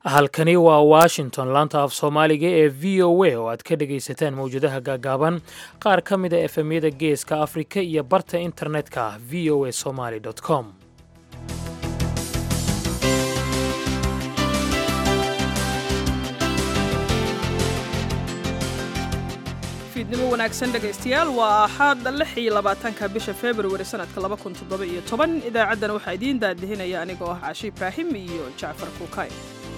halkani waa washington laanta af soomaaliga ee v o a oo aad ka dhegaysataan mawjadaha gaagaaban qaar ka mida efemyada geeska afrika iyo barta internetka v o a somaly com fiidnimo wanaagsan dhegaystayaal waa axaad lix iyo labaatanka bisha februari sanadka laba kun toddoba iyo toban idaacaddana waxaa idiin daadihinaya anigoo ah caashi ibraahim iyo jacfar kuukay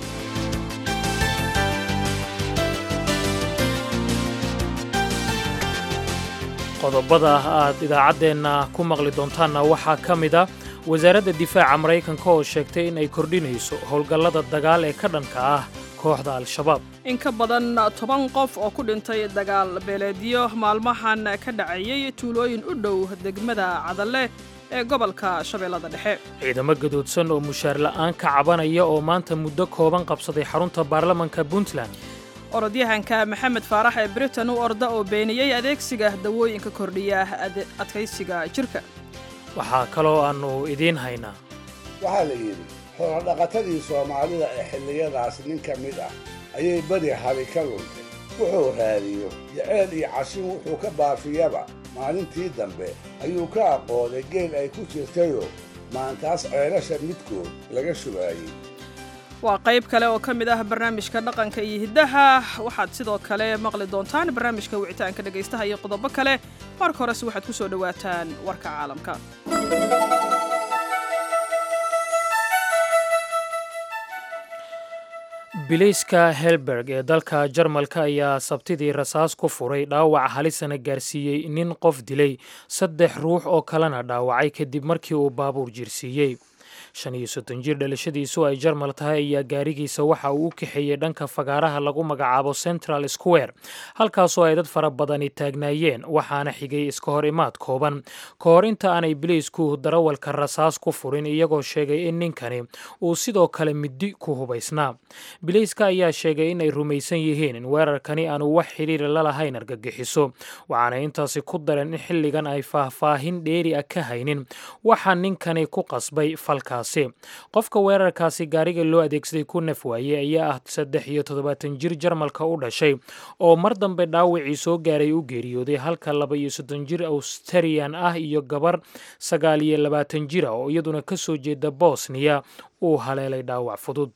qodobada aad idaacaddeenna ku maqli doontaanna waxaa ka mid a wasaaradda difaaca maraykanka oo sheegtay in ay kordhinayso howlgallada dagaal ee ka dhanka ah kooxda al-shabaab in ka badan toban qof oo ku dhintay dagaal beeleedyo maalmahan ka dhacayay tuulooyin u dhow degmada cadalle ee gobolka shabeellada dhexe ciidamo gadoodsan oo mushaar la'aan ka cabanaya oo maanta muddo kooban qabsaday xarunta baarlamanka puntland orodyahanka maxamed faarax ee britain u orda oo beeniyey adeegsiga dawooyinka kordhiya adkaysiga jirka waxaa kaloo aannu idiin haynaa waxaa la yidhi xoolodhaqatadii soomaalida ee xilliyadaas nin ka mid ah ayay beri hali ka luntay wuxuu raadiyo jaceyl iyo cashin wuxuu ka baafiyaba maalintii dambe ayuu ka aqooday geel ay ku jirtayoo maantaas ceelasha midkood laga shubaayey waa qayb kale oo ka mid ah barnaamijka dhaqanka iyo hiddaha waxaad sidoo kale maqli doontaan barnaamijka wicitaanka dhegaystaha iyo qodobo kale marka horese waxaad ku soo dhowaataan warka caalamka bilayska helberg ee dalka jarmalka ayaa sabtidii rasaas ku furay dhaawac halisana gaarsiiyey nin qof dilay saddex ruux oo kalena dhaawacay kadib markii uu baabuur jirsiiyey shan iyo soddon jir dhalashadiisu ay jarmal tahay ayaa gaarigiisa waxa uu u kaxeeyey dhanka fagaaraha lagu magacaabo central square halkaasoo ay dad fara badani taagnaayeen waxaana xigay iska hor imaad kooban ka hor inta aanay biliisku darawalka rasaas ku furin iyagoo sheegay in ninkani uu sidoo kale middi ku hubaysnaa bilayska ayaa sheegay inay rumaysan yihiin in weerarkani aanu wax xidhiira la lahayn argagixiso waxaana intaasi ku dareen in xilligan ay faahfaahin dheeri a ka haynin waxaa ninkani ku qasbay falka qofka weerarkaasi gaariga loo adeegsaday ku naf waayey ayaa ah saddex iyo toddobaatan jir jarmalka u dhashay oo mar dambe dhaawacii soo gaaray u geeriyooday halka laba iyo soddon jir australian ah iyo gabar sagaal iyo labaatan jira oo iyaduna ka soo jeeda bosniya uu haleelay dhaawac fudud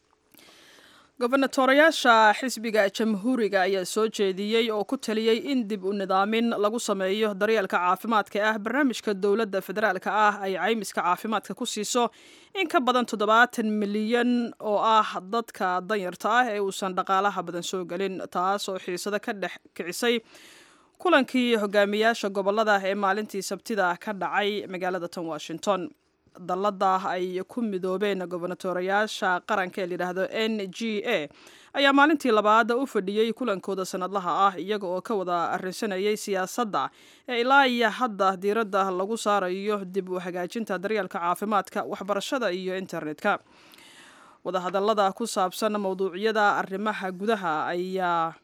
gobernatorayaasha xisbiga jamhuuriga ayaa soo jeediyey oo ku taliyey in dib u nidaamin lagu sameeyo daryeelka caafimaadka ah barnaamijka dowladda federaalka ah ay caymiska caafimaadka ku siiso in ka badan toddobaatan milyan oo ah dadka danyarta ah ee uusan dhaqaalaha badan soo gelin taas oo xiisado ka dhex kicisay kulankii hogaamiyaasha gobolada ee maalintii sabtida ka dhacay magaalada tan washington dallada ay ku midoobeen gobernatorayaasha qaranka ee layidhaahdo n g a ayaa maalintii labaad u fadhiyey kulankooda sanadlaha ah iyaga oo ka wada arrinsanayay siyaasadda ee ilaa iyo hadda diiradda lagu saarayo dib u hagaajinta daryeelka caafimaadka waxbarashada iyo internetka wadahadallada ku saabsan mowduucyada arrimaha gudaha ayaa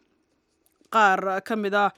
qaar ka mid a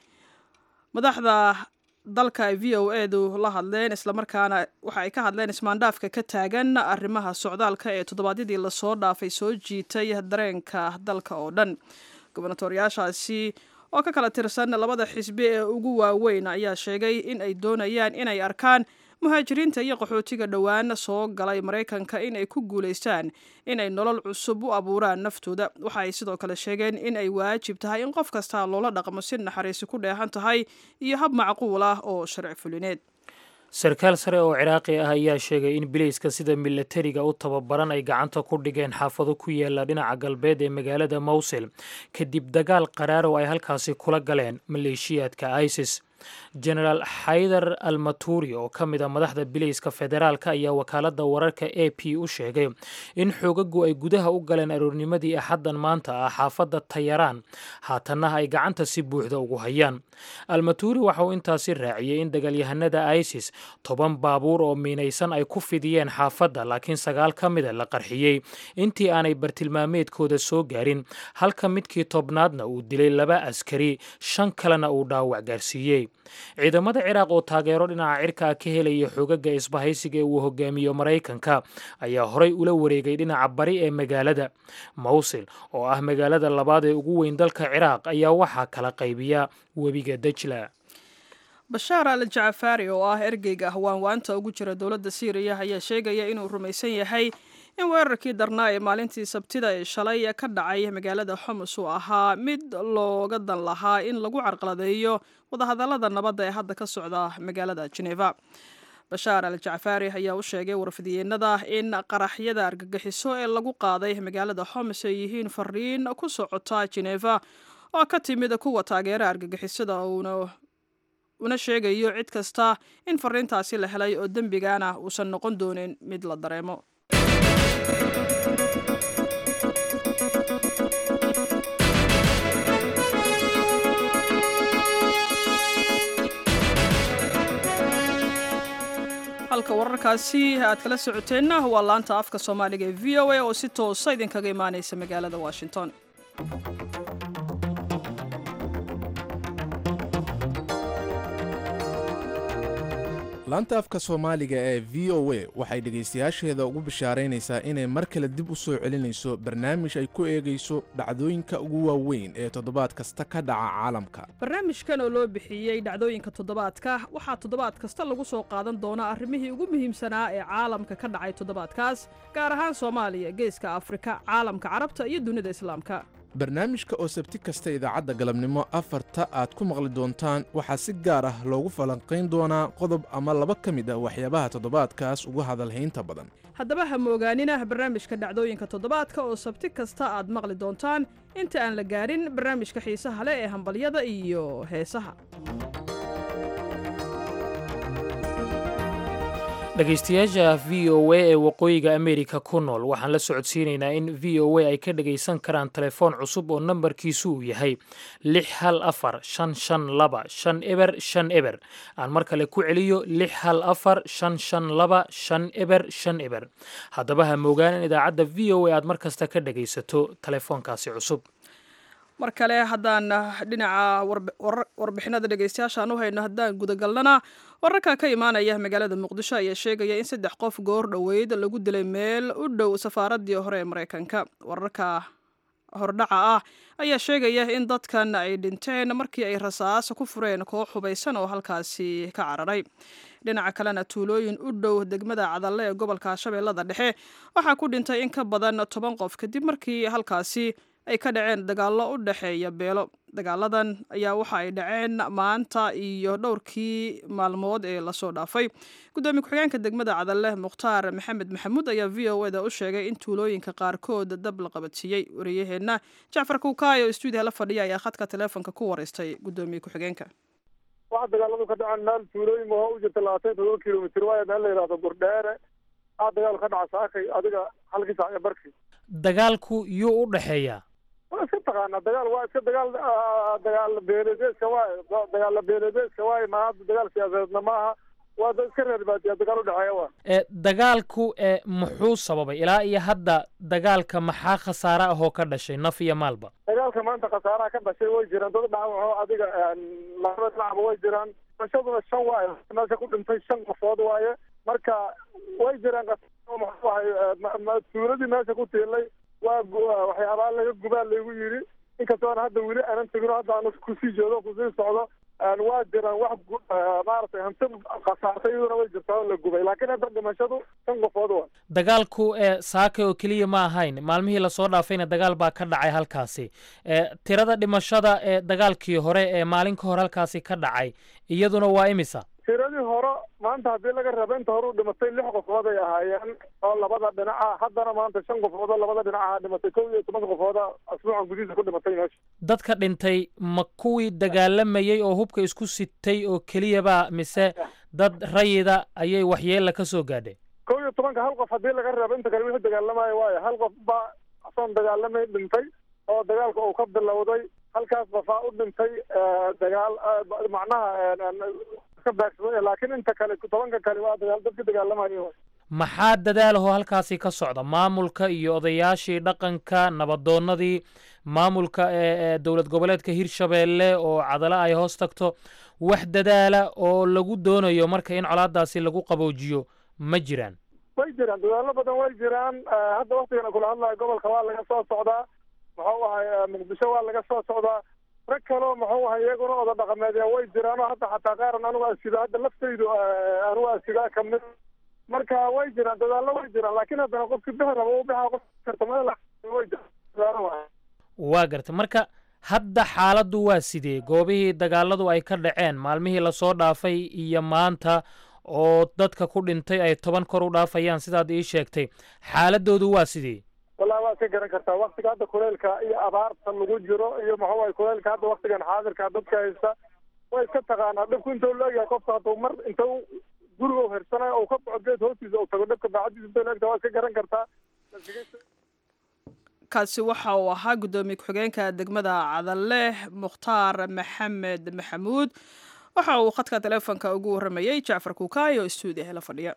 madaxda dalka ay v o edu la hadleen islamarkaana waxa ay ka hadleen ismaandhaafka ka taagan arrimaha socdaalka ee toddobaadyadii lasoo dhaafay soo jiitay dareenka dalka oo dhan gobernatooryaashaasi oo ka kala tirsan labada xisbi ee ugu waaweyn ayaa sheegay in ay doonayaan inay arkaan muhaajiriinta iyo qaxootiga dhowaan soo galay maraykanka in ay ku guulaystaan inay nolol cusub u abuuraan naftooda waxa ay sidoo kale sheegeen in ay waajib tahay in qof kasta loola dhaqmo si naxariisi ku dheehan tahay iyo hab macquul ah oo sharci fulineed sarkaal sare oo ciraaqi ah ayaa sheegay in bilayska sida milatariga u tababaran ay gacanta ku dhigeen xaafado ku yaala dhinaca galbeed ee magaalada mowsil kadib dagaal qaraar oo ay halkaasi kula galeen maleeshiyaadka isis genaraal xaydar almaturi oo ka mid a madaxda bilayska federaalka ayaa wakaaladda wararka a p u sheegay in xoogagu ay gudaha u galeen aroornimadii axaddan maanta ah xaafadda tayaraan haatanna ay gacanta si buuxda ugu hayaan almaturi waxa uu intaasi raaciyey in dagaalyahanada isis toban baabuur oo miinaysan ay ku fidiyeen xaafadda laakiin sagaal ka mida la qarxiyey intii aanay bartilmaameedkooda soo gaarin halka midkii tobnaadna uu dilay laba askari shan kalena uu dhaawac gaarsiiyey ciidamada ciraaq oo taageero dhinaca cirkaa ka helaya xogaga isbahaysiga ee uu hogaamiyo maraykanka ayaa horay ula wareegay dhinaca bari ee magaalada mawsil oo ah magaalada labaad ee ugu weyn dalka ciraaq ayaa waxaa kala qaybiya webiga dajla bashaar al jacafaari oo ah ergeyga ahwaanwaanta ugu jira dowladda siiriya ayaa sheegaya inuu rumaysan yahay in weerarkii darnaa ee maalintii sabtida ee shalay ka dhacay magaalada xomus uu ahaa mid looga dan lahaa in lagu carqaladeeyo wadahadallada nabadda ee hadda ka socda magaalada geneva bashaar al jacafaari ayaa u sheegay warfidiyeenada in qaraxyada argagixiso ee lagu qaaday magaalada xomus ay yihiin fariin ku socota geneva oo ka timid kuwa taageera argagixisada uuna una sheegayo cid kasta in fariintaasi la helay oo dembigana uusan noqon doonin mid la dareemo halka wararkaasi aad kala socoteenna waa laanta afka soomaaliga ee v o a oo si toosa idinkaga imaaneysa magaalada washington laanta afka soomaaliga ee v o a waxay dhegaystayaasheeda ugu bishaaraynaysaa inay mar kale dib u soo celinayso barnaamij ay ku eegayso dhacdooyinka ugu waaweyn ee toddobaad kasta ka dhaca caalamka barnaamijkan oo loo bixiyey dhacdooyinka toddobaadka waxaa toddobaad kasta lagu soo qaadan doonaa arrimihii ugu muhiimsanaa ee caalamka ka dhacay toddobaadkaas gaar ahaan soomaaliya geeska afrika caalamka carabta iyo dunida islaamka barnaamijka oo sabti kasta idaacadda galabnimo afarta aad ku maqli doontaan waxaa si gaar ah loogu falanqayn doonaa qodob ama laba ka mid ah waxyaabaha toddobaadkaas ugu hadalhaynta badan haddaba ha moogaanina barnaamijka dhacdooyinka toddobaadka oo sabti kasta aad maqli doontaan inta aan la gaarin barnaamijka xiisaha leh ee hambalyada iyo heesaha dhegaystayaasha v o a ee waqooyiga ameerika ku nool waxaan la socodsiinaynaa in v o a ay ka dhagaysan karaan telefoon cusub oo nambarkiisu uu yahay lix hal afar shan shan laba shan eber shan eber aan mar kale ku celiyo lix hal afar shan shan laba shan eber shan eber haddaba ha moogaan in idaacadda v o a aad mar kasta ka dhagaysato telefoonkaasi cusub mar kale haddaan dhinaca warbixinada dhegeystayaashaan u hayno haddaan gudagalnana wararka ka imaanaya magaalada muqdisho ayaa sheegaya in saddex qof goor dhoweyd lagu dilay meel u dhow safaaradii hore ee mareykanka wararka hordhaca ah ayaa sheegaya in dadkan ay dhinteen markii ay rasaas ku fureen koox hubaysan oo halkaasi ka cararay dhinaca kalena tuulooyin u dhow degmada cadalle ee gobolka shabeellada dhexe waxaa ku dhintay in ka badan toban qof kadib markii halkaasi ay ka dhaceen dagaallo u dhexeeya beelo dagaaladan ayaa waxa ay dhaceen maanta iyo dhowrkii maalmood ee lasoo dhaafay gudoomiye ku-xigeenka degmada cadalle mukhtaar maxamed maxamuud ayaa v o eda u sheegay in tuulooyinka qaarkood dab la qabadsiiyey wariyaheenna jacfar kuukaay oo stuudiya la fadhiya ayaa khadka taleefonka ku wareystay gudoomiye ku-xigeenka waxa dagaaladu ka dhaceen meel tuulooyin ma u jirta labaatan todoba kilomitr waayo meel la yidhahdo burdheere aa dagaal ka dhaca saakay adiga halkii saac ee barkii dagaalku yuu u dhexeeyaa waa iska taqaanaa dagaal waa iska dagaal dagaal beeledeedka waaye dagaal beeledeedka waaye ma hadda dagaal siyaasadeedna maaha waa dad iska reer baadiya dagaal udhexeeya waa ee dagaalku ee muxuu sababay ilaa iyo hadda dagaalka maxaa khasaare ahoo ka dhashay naf iyo maalba dagaalka maanta khasaaraha ka dhashay way jiraan dad dhaawaco adiga labada dhinacba way jiraan dhashaduna shan waaye meesha ku dhintay shan qofood waaye marka way jiraan maxuahay tuuladii meesha ku tiilay waa waxyaabaa laga gubaa laygu yidhi inkastoona hadda weli aanan tegino hadda aan kusii jeedo kusii socdo waa jiraan wax maaragtay hanti khasaartay iyaduna way jirtaa oo la gubay laakiin hadda dhimashadu shan qofood waa dagaalku ee saaka oo keliya ma ahayn maalmihii lasoo dhaafayna dagaal baa ka dhacay halkaasi ee tirada dhimashada ee dagaalkii hore ee maalin ka hor halkaasi ka dhacay iyaduna waa imisa tiradii hore maanta haddii laga rabo inta hore u dhimatay lix qofood ay ahaayeen oo labada dhinaca haddana maanta shan qofood oo labada dhinaca dhimatay kow iyo toban qofooda asbuucan gudihiisa ku dhimatay meesha dadka dhintay ma kuwii dagaalamayey oo hubka isku sitay oo keliyaba mise dad rayida ayay waxyeella ka soo gaadhay kow iyo tobanka hal qof haddii laga rabo inta kale wixii dagaalamayo waayo hal qof baa asoon dagaalamay dhintay oo dagaalka uu ka bilowday halkaas qofaa u dhintay dagaal macnaha ka baagsaday laakiin inta kale tobanka kale waa dagaal dadka dagaalamayo maxaa dadaalahoo halkaasi ka socda maamulka iyo odayaashii dhaqanka nabadoonnadii maamulka ee dowlad goboleedka hirshabeelle oo cadalo ay hoos tagto wax dadaala oo lagu doonayo marka in colaadaasi lagu qaboojiyo ma jiraan way jiraan dadaalo badan way jiraan hadda waktigan kula hadlayo gobolka waa laga soo socdaa muxuu ahay muqdisho waa laga soo socdaa rag kaleo muxuu ahay iyaguna oda dhaqameedya way jiraanoo hadda xataa qaaran anigu asido hadda laftaydu anigu asidaa kamid marka way jiraan dadaallo way jiraan laakiin haddana qofki bixi rabo u bixa qof karta meel way jiraan waa garta marka hadda xaaladdu waa sidee goobihii dagaaladu ay ka dhaceen maalmihii lasoo dhaafay iyo maanta oo dadka ku dhintay ay toban kor u dhaafayaan sidaad ii sheegtay xaaladoodu waa sidee wallahi waad ka garan kartaa waktiga hadda kuleylka iyo abaarta lagu jiro iyo muxuu ahay kuleylka hadda waktigan xaadirka dadka haysta way iska taqaanaa dhibku intuu leeyahay qofka hadduu mar intuu guriga u hirsanayo ou ka baxo geed hoostiisa uu tago dhibka baacadiisa intuu leegta waad ka garan kartaa kaasi waxa uu ahaa guddoomiye ku-xigeenka degmada cadalle mukhtaar maxamed maxamuud waxa uu khadka teleefonka ugu warramayey jacfar kuukaay oo stuudiyaha la fadhiya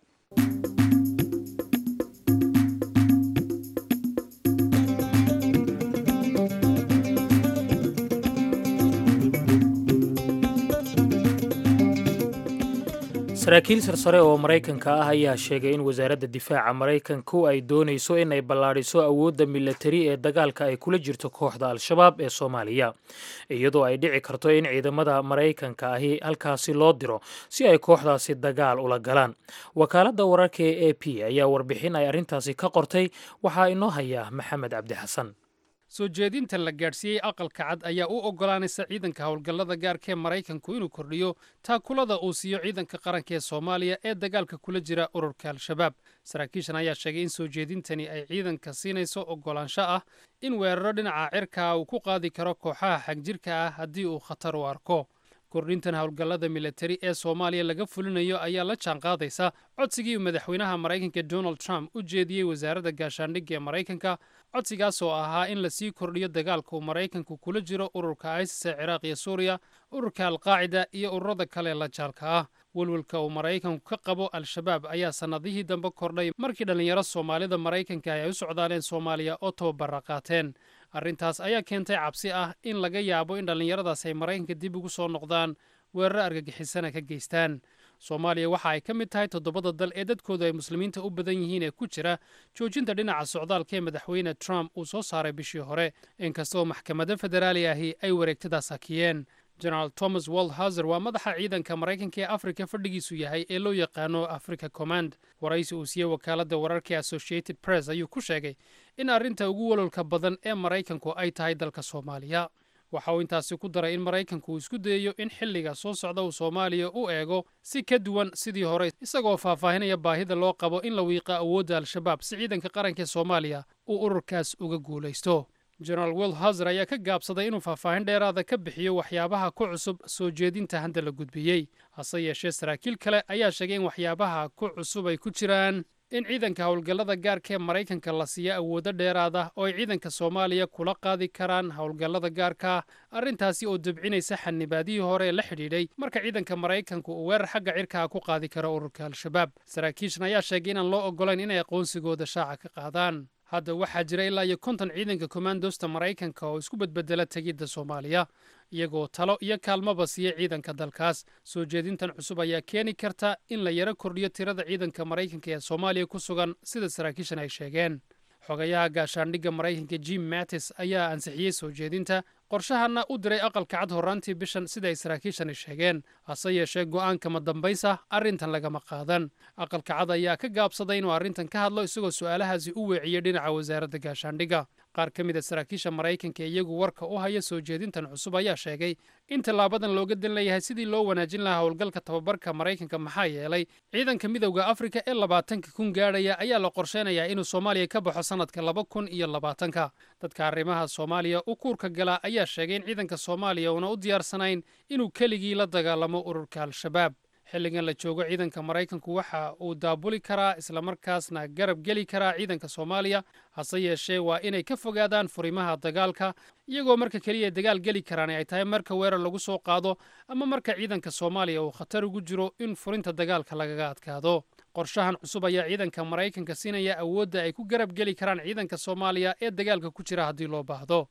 saraakiil sarsare oo maraykanka ah ayaa sheegay in wasaaradda difaaca maraykanku ay doonayso in ay ballaadhiso awoodda milatari ee dagaalka ay kula jirto kooxda al-shabaab ee soomaaliya iyadoo ay dhici karto in ciidamada maraykanka ahi halkaasi loo diro si ay kooxdaasi dagaal ula galaan wakaaladda wararka ee a p ayaa warbixin ay arrintaasi ka qortay waxaa inoo haya maxamed cabdi xasan soo jeedinta la gaadhsiiyey aqalka cad ayaa u oggolaanaysa ciidanka howlgallada gaarka ee maraykanku inuu kordhiyo taakulada uu siiyo ciidanka qaranka ee soomaaliya ee dagaalka kula jira ururka al-shabaab saraakiishan ayaa sheegay in soo jeedintani ay ciidanka siinayso oggolaansho ah in weeraro dhinaca cirkaa uu ku qaadi karo kooxaha xagjirka ah haddii uu khatar u arko kordhintan howlgallada militari ee soomaaliya laga fulinayo ayaa la jaanqaadaysa codsigii madaxweynaha maraykanka donald trump u jeediyey wasaaradda gaashaandhigga ee maraykanka codsigaas oo ahaa in lasii kordhiyo dagaalka uu maraykanku kula jiro ururka isis ee ciraaq iyo suuriya ururka alqaacida iyo ururada kale la jaalka ah welwelka uu maraykanku ka qabo al-shabaab ayaa sannadihii dambe kordhay markii dhallinyaro soomaalida maraykanka ay u socdaaleen soomaaliya oo tababara qaateen arrintaas ayaa keentay cabsi ah in laga yaabo in dhallinyaradaas ay maraykanka dib ugu soo noqdaan weeraro argagixisana ka geystaan soomaaliya waxa ay ka mid tahay toddobada dal ee dadkoodu ay muslimiinta u badan yihiin ee ku jira joojinta dhinaca socdaalka ee madaxweyne trump uu soo saaray bishii hore inkastoo maxkamado federaali ahi ay wareegtadaas hakiyeen generaal thomas waldhauser waa madaxa ciidanka maraykanka ee afrika fadhigiisu yahay ee loo yaqaano africa command waraysi uu siiyey wakaaladda wararka associated press ayuu ku sheegay in arrinta ugu walolka badan ee maraykanku ay tahay dalka soomaaliya waxa uu intaasi ku daray in maraykanku uu isku dayayo in xilliga soo socda uu soomaaliya u eego si ka duwan sidii hore isagoo faahfaahinaya baahida loo qabo in la wiiqo awoodda al-shabaab si ciidanka qaranka ee soomaaliya uu ururkaas uga guulaysto generaal will hauser ayaa ka gaabsaday inuu faahfaahin dheeraada ka bixiyo waxyaabaha ku cusub soo jeedinta hadda la gudbiyey hase yeeshee saraakiil kale ayaa sheegay in waxyaabaha ku cusub ay ku jiraan in ciidanka howlgallada gaarka ee maraykanka la siiya awoodo dheeraad ah oo ay ciidanka soomaaliya kula qaadi karaan howlgallada gaarka arrintaasi oo debcinaysa xanibaadihii hore ee la xidhiidhay marka ciidanka maraykanku uu weerar xagga cirkaha ku qaadi karo ururka al-shabaab saraakiishan ayaa sheegay inaan loo oggolayn inay aqoonsigooda shaaca ka qaadaan hadda waxaa jira ilaa iyo konton ciidanka kommandosta maraykanka oo isku bedbedela tegidda soomaaliya iyagoo talo iyo kaalmaba siiya ciidanka dalkaas soo jeedintan cusub ayaa keeni karta in la yaro kordhiyo tirada ciidanka maraykanka ee soomaaliya ku sugan sida saraakiishan ay sheegeen xogayaha gaashaandhigga maraykanka jim mattis ayaa ansixiyey soo jeedinta qorshahanna u diray aqalka cad horraantii bishan sida ay saraakiishani sheegeen hase yeeshee go'aankama dambaysa arrintan lagama qaadan aqalka cad ayaa ka gaabsaday inuu arrintan ka hadlo isagoo su'aalahaasi u weeciyey dhinaca wasaaradda gaashaandhigga qaar ka mid a saraakiisha maraykanka ee iyagu warka u haya soo jeedintan cusub ayaa sheegay in tallaabadan looga dan leeyahay sidii loo wanaajin lahaa howlgalka tababarka maraykanka maxaa yeelay ciidanka midowda afrika ee labaatanka kun gaadhaya ayaa la qorsheynayaa inuu soomaaliya ka baxo sannadka laba kun iyo labaatanka dadka arrimaha soomaaliya u kuurka gala ayaa sheegay in ciidanka soomaaliya uuna u diyaarsanayn inuu keligii la dagaalamo ururka al-shabaab xilligan la joogo ciidanka maraykanku waxa uu daabuli karaa islamarkaasna garab geli karaa ciidanka soomaaliya hase yeeshee waa inay ka fogaadaan furimaha dagaalka iyagoo marka keliya dagaal geli karaan ay tahay marka weerar lagu soo qaado ama marka ciidanka soomaaliya uu khatar ugu jiro in furinta dagaalka lagaga adkaado qorshahan cusub ayaa ciidanka maraykanka siinaya awoodda ay ku garab geli karaan ciidanka soomaaliya ee dagaalka ku jira haddii loo baahdo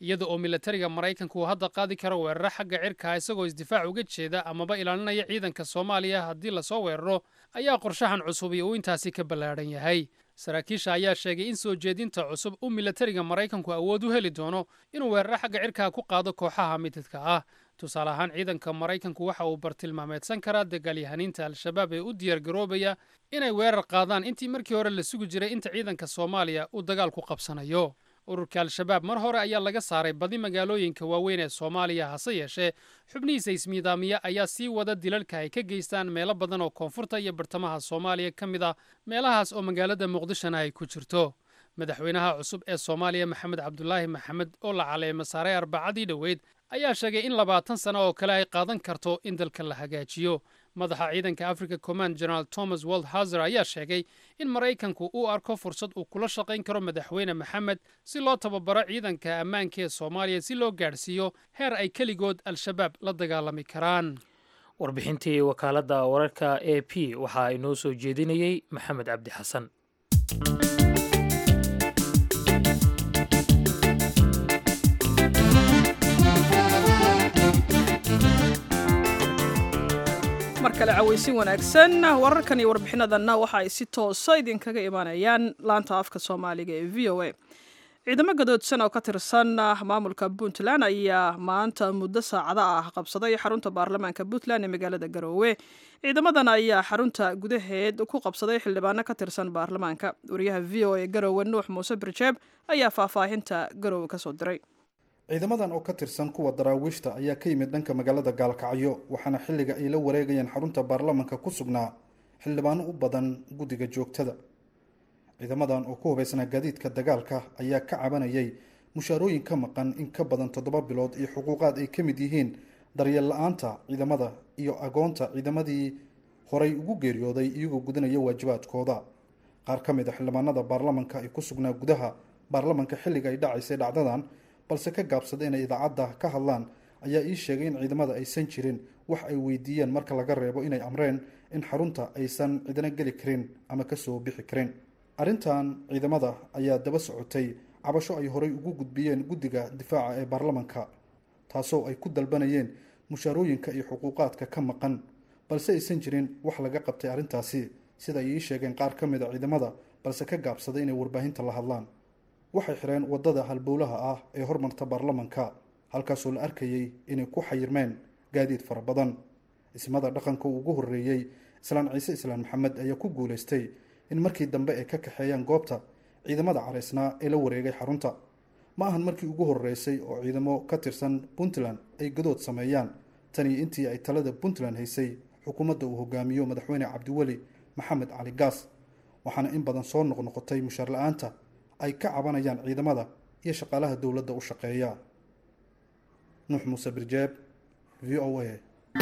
iyada oo milatariga maraykanku uu hadda qaadi karo weeraro xagga cirkaa isagoo isdifaac uga jeeda amaba ilaalinaya ciidanka soomaaliya haddii lasoo weeraro ayaa qorshahan cusubi uu intaasi ka ballaadhan yahay saraakiisha ayaa sheegay in soo jeedinta cusub uu milatariga maraykanku awood u heli doono inuu weeraro xagga cirkaa ku qaado kooxaha mididka ah tusaale ahaan ciidanka maraykanku waxa uu bartilmaameedsan karaa dagaalyahaniinta al-shabaab ee u diyaargaroobaya inay weerar qaadaan intii markii hore la sugi jiray inta ciidanka soomaaliya uu dagaal ku qabsanayo ururka al-shabaab mar hore ayaa laga saaray badi magaalooyinka waaweyn ee soomaaliya hase yeeshee xubnihiisa ismiidaamiya ayaa sii wada dilalka ay ka geystaan meelo badan oo koonfurta iyo bartamaha soomaaliya ka mid ah meelahaas oo magaalada muqdishona ay ku jirto madaxweynaha cusub ee soomaaliya maxamed cabdulaahi maxamed oo la caleemo saaray arbacadii dhoweyd ayaa sheegay in labaatan sano oo kale ay qaadan karto in dalka la hagaajiyo madaxa ciidanka africa command general thomas waldhazer ayaa sheegay in maraykanku uu arko fursad uu kula shaqayn karo madaxweyne maxamed si loo tababaro ciidanka ammaanka ee soomaaliya si loo gaadhsiiyo heer ay keligood al-shabaab la dagaalami karaan warbixintii wakaaladda wararka a p waxaa inoo soo jeedinayey maxamed cabdi xasan mar kale cawaysin wanaagsan wararkan iyo warbixinadanna waxa ay si toosa idinkaga imaanayaan laanta afka soomaaliga ee v o a ciidamo gadoodsan oo ka tirsan maamulka puntland ayaa maanta muddo saacado ah qabsaday xarunta baarlamaanka puntland ee magaalada garoowe ciidamadan ayaa xarunta gudaheed ku qabsaday xildhibaano ka tirsan baarlamaanka wariyaha v o a garoowe nuux muuse birjeeb ayaa faahfaahinta garoowe kasoo diray ciidamadan oo ka tirsan kuwa daraawiishta ayaa ka yimid dhanka magaalada gaalkacyo waxaana xilliga ay la wareegayeen xarunta baarlamanka ku sugnaa xildhibaano u badan guddiga joogtada ciidamadan oo ku hubaysnaa gaadiidka dagaalka ayaa ka cabanayay mushaarooyin ka maqan in ka badan toddoba bilood iyo xuquuqaad ay ka mid yihiin daryeel la-aanta ciidamada iyo agoonta ciidamadii horay ugu geeriyooday iyagoo gudanaya waajibaadkooda qaar ka mid a xildhibaanada baarlamanka ay ku sugnaa gudaha baarlamanka xilliga ay dhacaysay dhacdadan balse ka gaabsada inay idaacadda ka hadlaan ayaa ii sheegay in ciidamada aysan jirin wax ay weydiiyeen marka laga reebo inay amreen in xarunta aysan cidna geli karin ama kasoo bixi karin arrintan ciidamada ayaa daba socotay cabasho ay horay ugu gudbiyeen guddiga difaaca ee baarlamanka taasoo ay ku dalbanayeen mushaarooyinka iyo xuquuqaadka ka maqan balse aysan jirin wax laga qabtay arrintaasi sida ay ii sheegeen qaar ka mid a ciidamada balse ka gaabsaday inay warbaahinta la hadlaan waxay xireen waddada halbowlaha ah ee hormarta baarlamanka halkaasoo la arkayay inay ku xayirmeen gaadiid fara badan ismada dhaqanka uu ugu horreeyey islaan ciise islaan maxamed ayaa ku guulaystay in markii dambe ay ka kaxeeyaan goobta ciidamada caraysnaa ee la wareegay xarunta ma ahan markii ugu horreysay oo ciidamo ka tirsan puntland ay gadood sameeyaan tanii intii ay talada puntland haysay xukuumadda uu hogaamiyo madaxweyne cabdiweli maxamed cali gaas waxaana in badan soo noqnoqotay mushaar la-aanta ay ka cabanayaan ciidamada iyo shaqaalaha dowladda u shaqeeya nuux muuse birjeeb v o a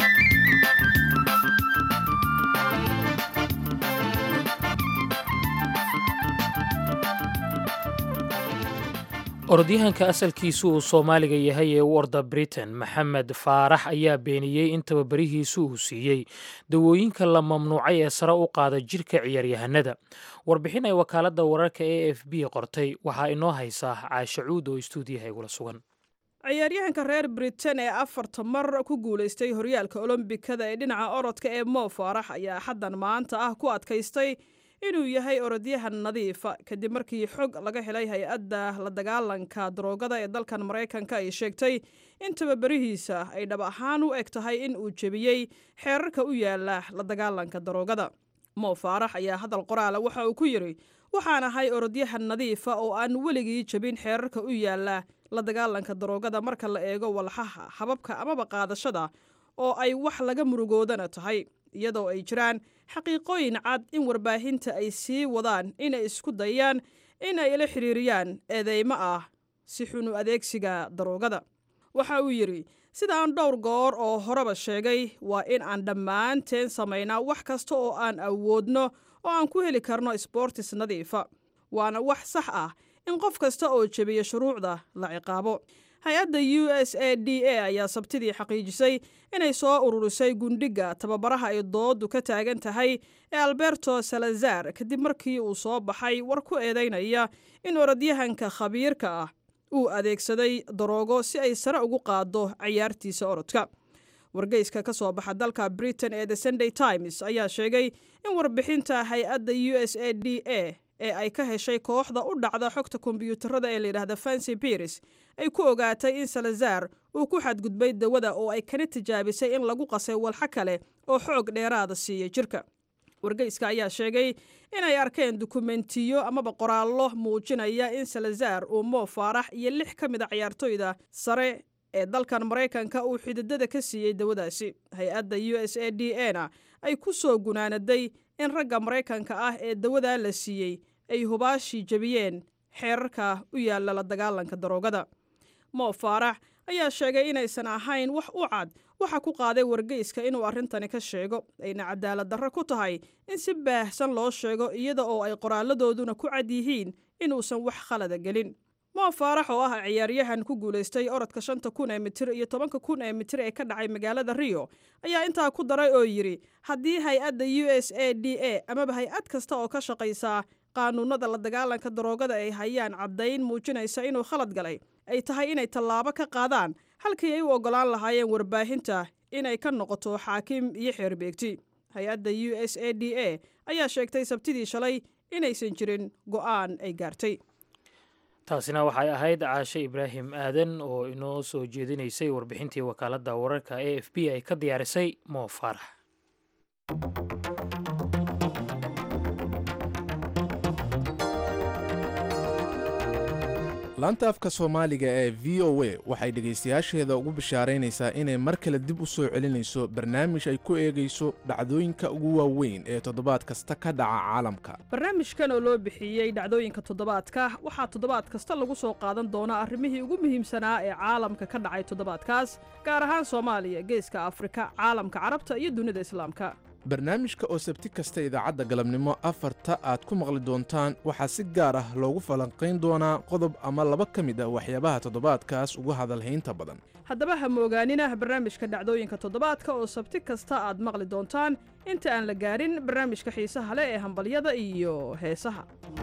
orodyahanka asalkiisu uu soomaaliga yahay ee u orda britain maxamed faarax ayaa beeniyey in tababarihiisu uu siiyey dawooyinka la mamnuucay ee sare u qaada jirka ciyaaryahanada warbixin ay wakaaladda wararka a f b qortay waxaa inoo haysaa caashacuud oo istuudiyaha igula sugan ciyaaryahanka reer britain ee afarta mar ku guulaystay horyaalka olombikada ee dhinaca orodka ee mo faarax ayaa xaddan maanta ah ku adkaystay inuu yahay orodyahan nadiifa kadib markii xog laga helay hay-adda la dagaalanka daroogada ee dalkan maraykanka ay sheegtay in tababarihiisa ay dhab ahaan u eg tahay in uu jebiyey xeerarka u yaala la dagaalanka daroogada mo faarax ayaa hadal qoraala waxa uu ku yidhi waxaan ahay orodyahan nadiifa oo aan weligii jebin xeerarka u yaala la dagaalanka daroogada marka la eego walxaha hababka amaba qaadashada oo ay wax laga murugoodana tahay iyadoo ay jiraan xaqiiqooyin cad in warbaahinta ay sii wadaan inay isku dayaan in ay la xiriiriyaan eedeymo ah si xunu adeegsiga daroogada waxa uu yidhi sida aan dhowr goor oo horeba sheegay waa in aan dhammaanteen samaynaa wax kasta oo aan awoodno oo aan ku heli karno sboortis nadiifa waana wax sax ah in qof kasta oo jebiya shuruucda la ciqaabo hay-adda u s a d a ayaa sabtidii xaqiijisay inay soo ururisay gundhiga tababaraha ay doodu ka taagan tahay ee alberto salazar kadib markii uu soo baxay war ku eedaynaya in orodyahanka khabiirka ah uu adeegsaday daroogo si ay sare ugu qaaddo cayaartiisa orodka wargeyska ka soo baxa dalka britain ee the sunday times ayaa sheegay in warbixinta hay-adda u s a d a ee ay ka heshay kooxda u dhacda xogta kombiyuutarada ee layidhaahda fancy biris ay ku ogaatay in salazar uu ku xadgudbay dawada oo ay kana tijaabisay in lagu qasay walxo kale oo xoog dheeraada siiya jirka wargeyska ayaa sheegay inay arkeen dukumentiyo amaba qoraallo muujinaya in salazar uu moo faarax iyo lix ka mid a ciyaartoyda sare ee dalkan maraykanka uu xididada ka siiyey dawadaasi hay-adda u s a d a na ay ku soo gunaanaday in ragga maraykanka ah ee dawadaa la siiyey ay hubaashii jebiyeen xeerarka u yaalla la dagaalanka daroogada moo faarax ayaa sheegay inaysan ahayn wax u cad waxa ku qaaday wargeyska inuu arrintani ka sheego ayna cadaalad darro ku tahay in si baahsan loo sheego iyada oo ay qoraalladooduna ku cad yihiin inuusan wax khalada gelin moo faarax oo ah ciyaaryahan ku guulaystay orodka shanta kun ee mitir iyo tobanka kun ee mitir ee ka dhacay magaalada rio ayaa intaa ku daray oo yidhi haddii hay-adda u s a d a amaba hay-ad kasta oo ka shaqaysaa qaanuunada la dagaalanka daroogada ay hayaan caddayn muujinaysa inuu khalad galay ay tahay inay tallaabo ka qaadaan halkii ay u oggolaan lahaayeen warbaahinta inay ka noqoto xaakim iyo xeerbeegti hay-adda u s a d a ayaa sheegtay sabtidii shalay inaysan jirin go'aan ay gaartay taasina waxay ahayd caashe ibraahim aadan oo inoo soo jeedinaysay warbixintii wakaaladda wararka a f b ay ka diyaarisay moo faarax laanta afka soomaaliga ee v o a waxay dhegaystayaasheeda ugu bishaaraynaysaa inay mar kale dib u soo celinayso barnaamij ay ku eegayso dhacdooyinka ugu waaweyn ee toddobaad kasta ka dhaca caalamka barnaamijkan oo loo bixiyey dhacdooyinka toddobaadka waxaa toddobaad kasta lagu soo qaadan doonaa arrimihii ugu muhiimsanaa ee caalamka ka dhacay toddobaadkaas gaar ahaan soomaaliya geeska afrika caalamka carabta iyo dunida islaamka barnaamijka oo sabti kasta idaacadda galabnimo afarta aad ku maqli doontaan waxaa si gaar ah loogu falanqayn doonaa qodob ama laba ka mid ah waxyaabaha toddobaadkaas ugu hadalhaynta badan haddaba ha moogaanina barnaamijka dhacdooyinka toddobaadka oo sabti kasta aad maqli doontaan inta aan la gaarin barnaamijka xiisaha leh ee hambalyada iyo heesaha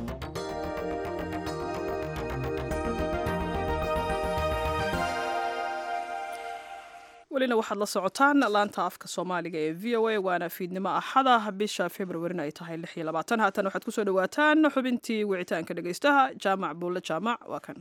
welina waxaad la socotaan laanta afka soomaaliga ee v o a waana fiidnimo axada bisha februarina ay tahay lix iyo labaatan haatan waxaad kusoo dhawaataan xubintii wicitaanka dhegaystaha jaamac buulle jaamac waa kan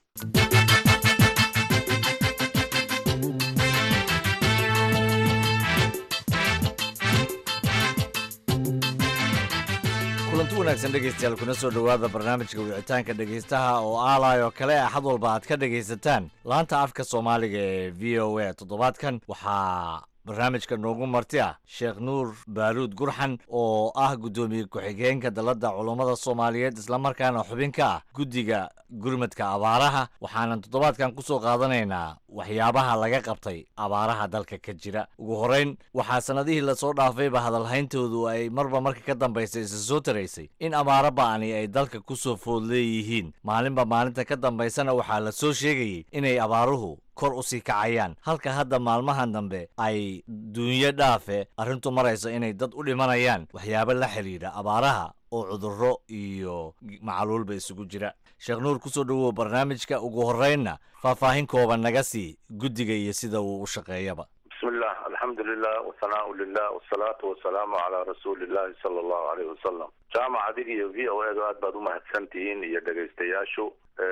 kulanti wanaagsan dhegaystayaal kuna soo dhowaada barnaamijka wicitaanka dhegaystaha oo aalaayoo kale axad walba aad ka dhegaysataan laanta afka soomaaliga ee v o a toddobaadkan waxaa barnaamijka noogu marti ah sheekh nuur baaruud gurxan oo ah guddoomiye ku-xigeenka dalladda culummada soomaaliyeed islamarkaana xubin ka ah guddiga gurmadka abaaraha waxaanan toddobaadkan ku soo qaadanaynaa waxyaabaha laga qabtay abaaraha dalka ka jira ugu horrayn waxaa sannadihii lasoo dhaafayba hadalhayntoodu ay marba marka ka dambaysa isa soo taraysay in abaaro ba'ani ay dalka ku soo food leeyihiin maalinba maalinta ka dambaysana waxaa la soo sheegayey inay abaaruhu kor u sii kacayaan halka hadda maalmahan dambe ay duunyo dhaafe arrintu marayso inay dad u dhimanayaan waxyaabo la xidhiidha abaaraha oo cudurro iyo macaluulba isugu jira sheekh nuur ku soo dhowow barnaamijka ugu horraynna faahfaahin kooban naga sii guddiga iyo sida uu u shaqeeyaba bismillah alxamdulilah wasanaau lilah wasalaatu wasalaamu calaa rasuulillahi sala allahu aleyh wasalam jaamac adig iyo v o edu aad baad umahadsan tihiin iyo dhegaystayaashu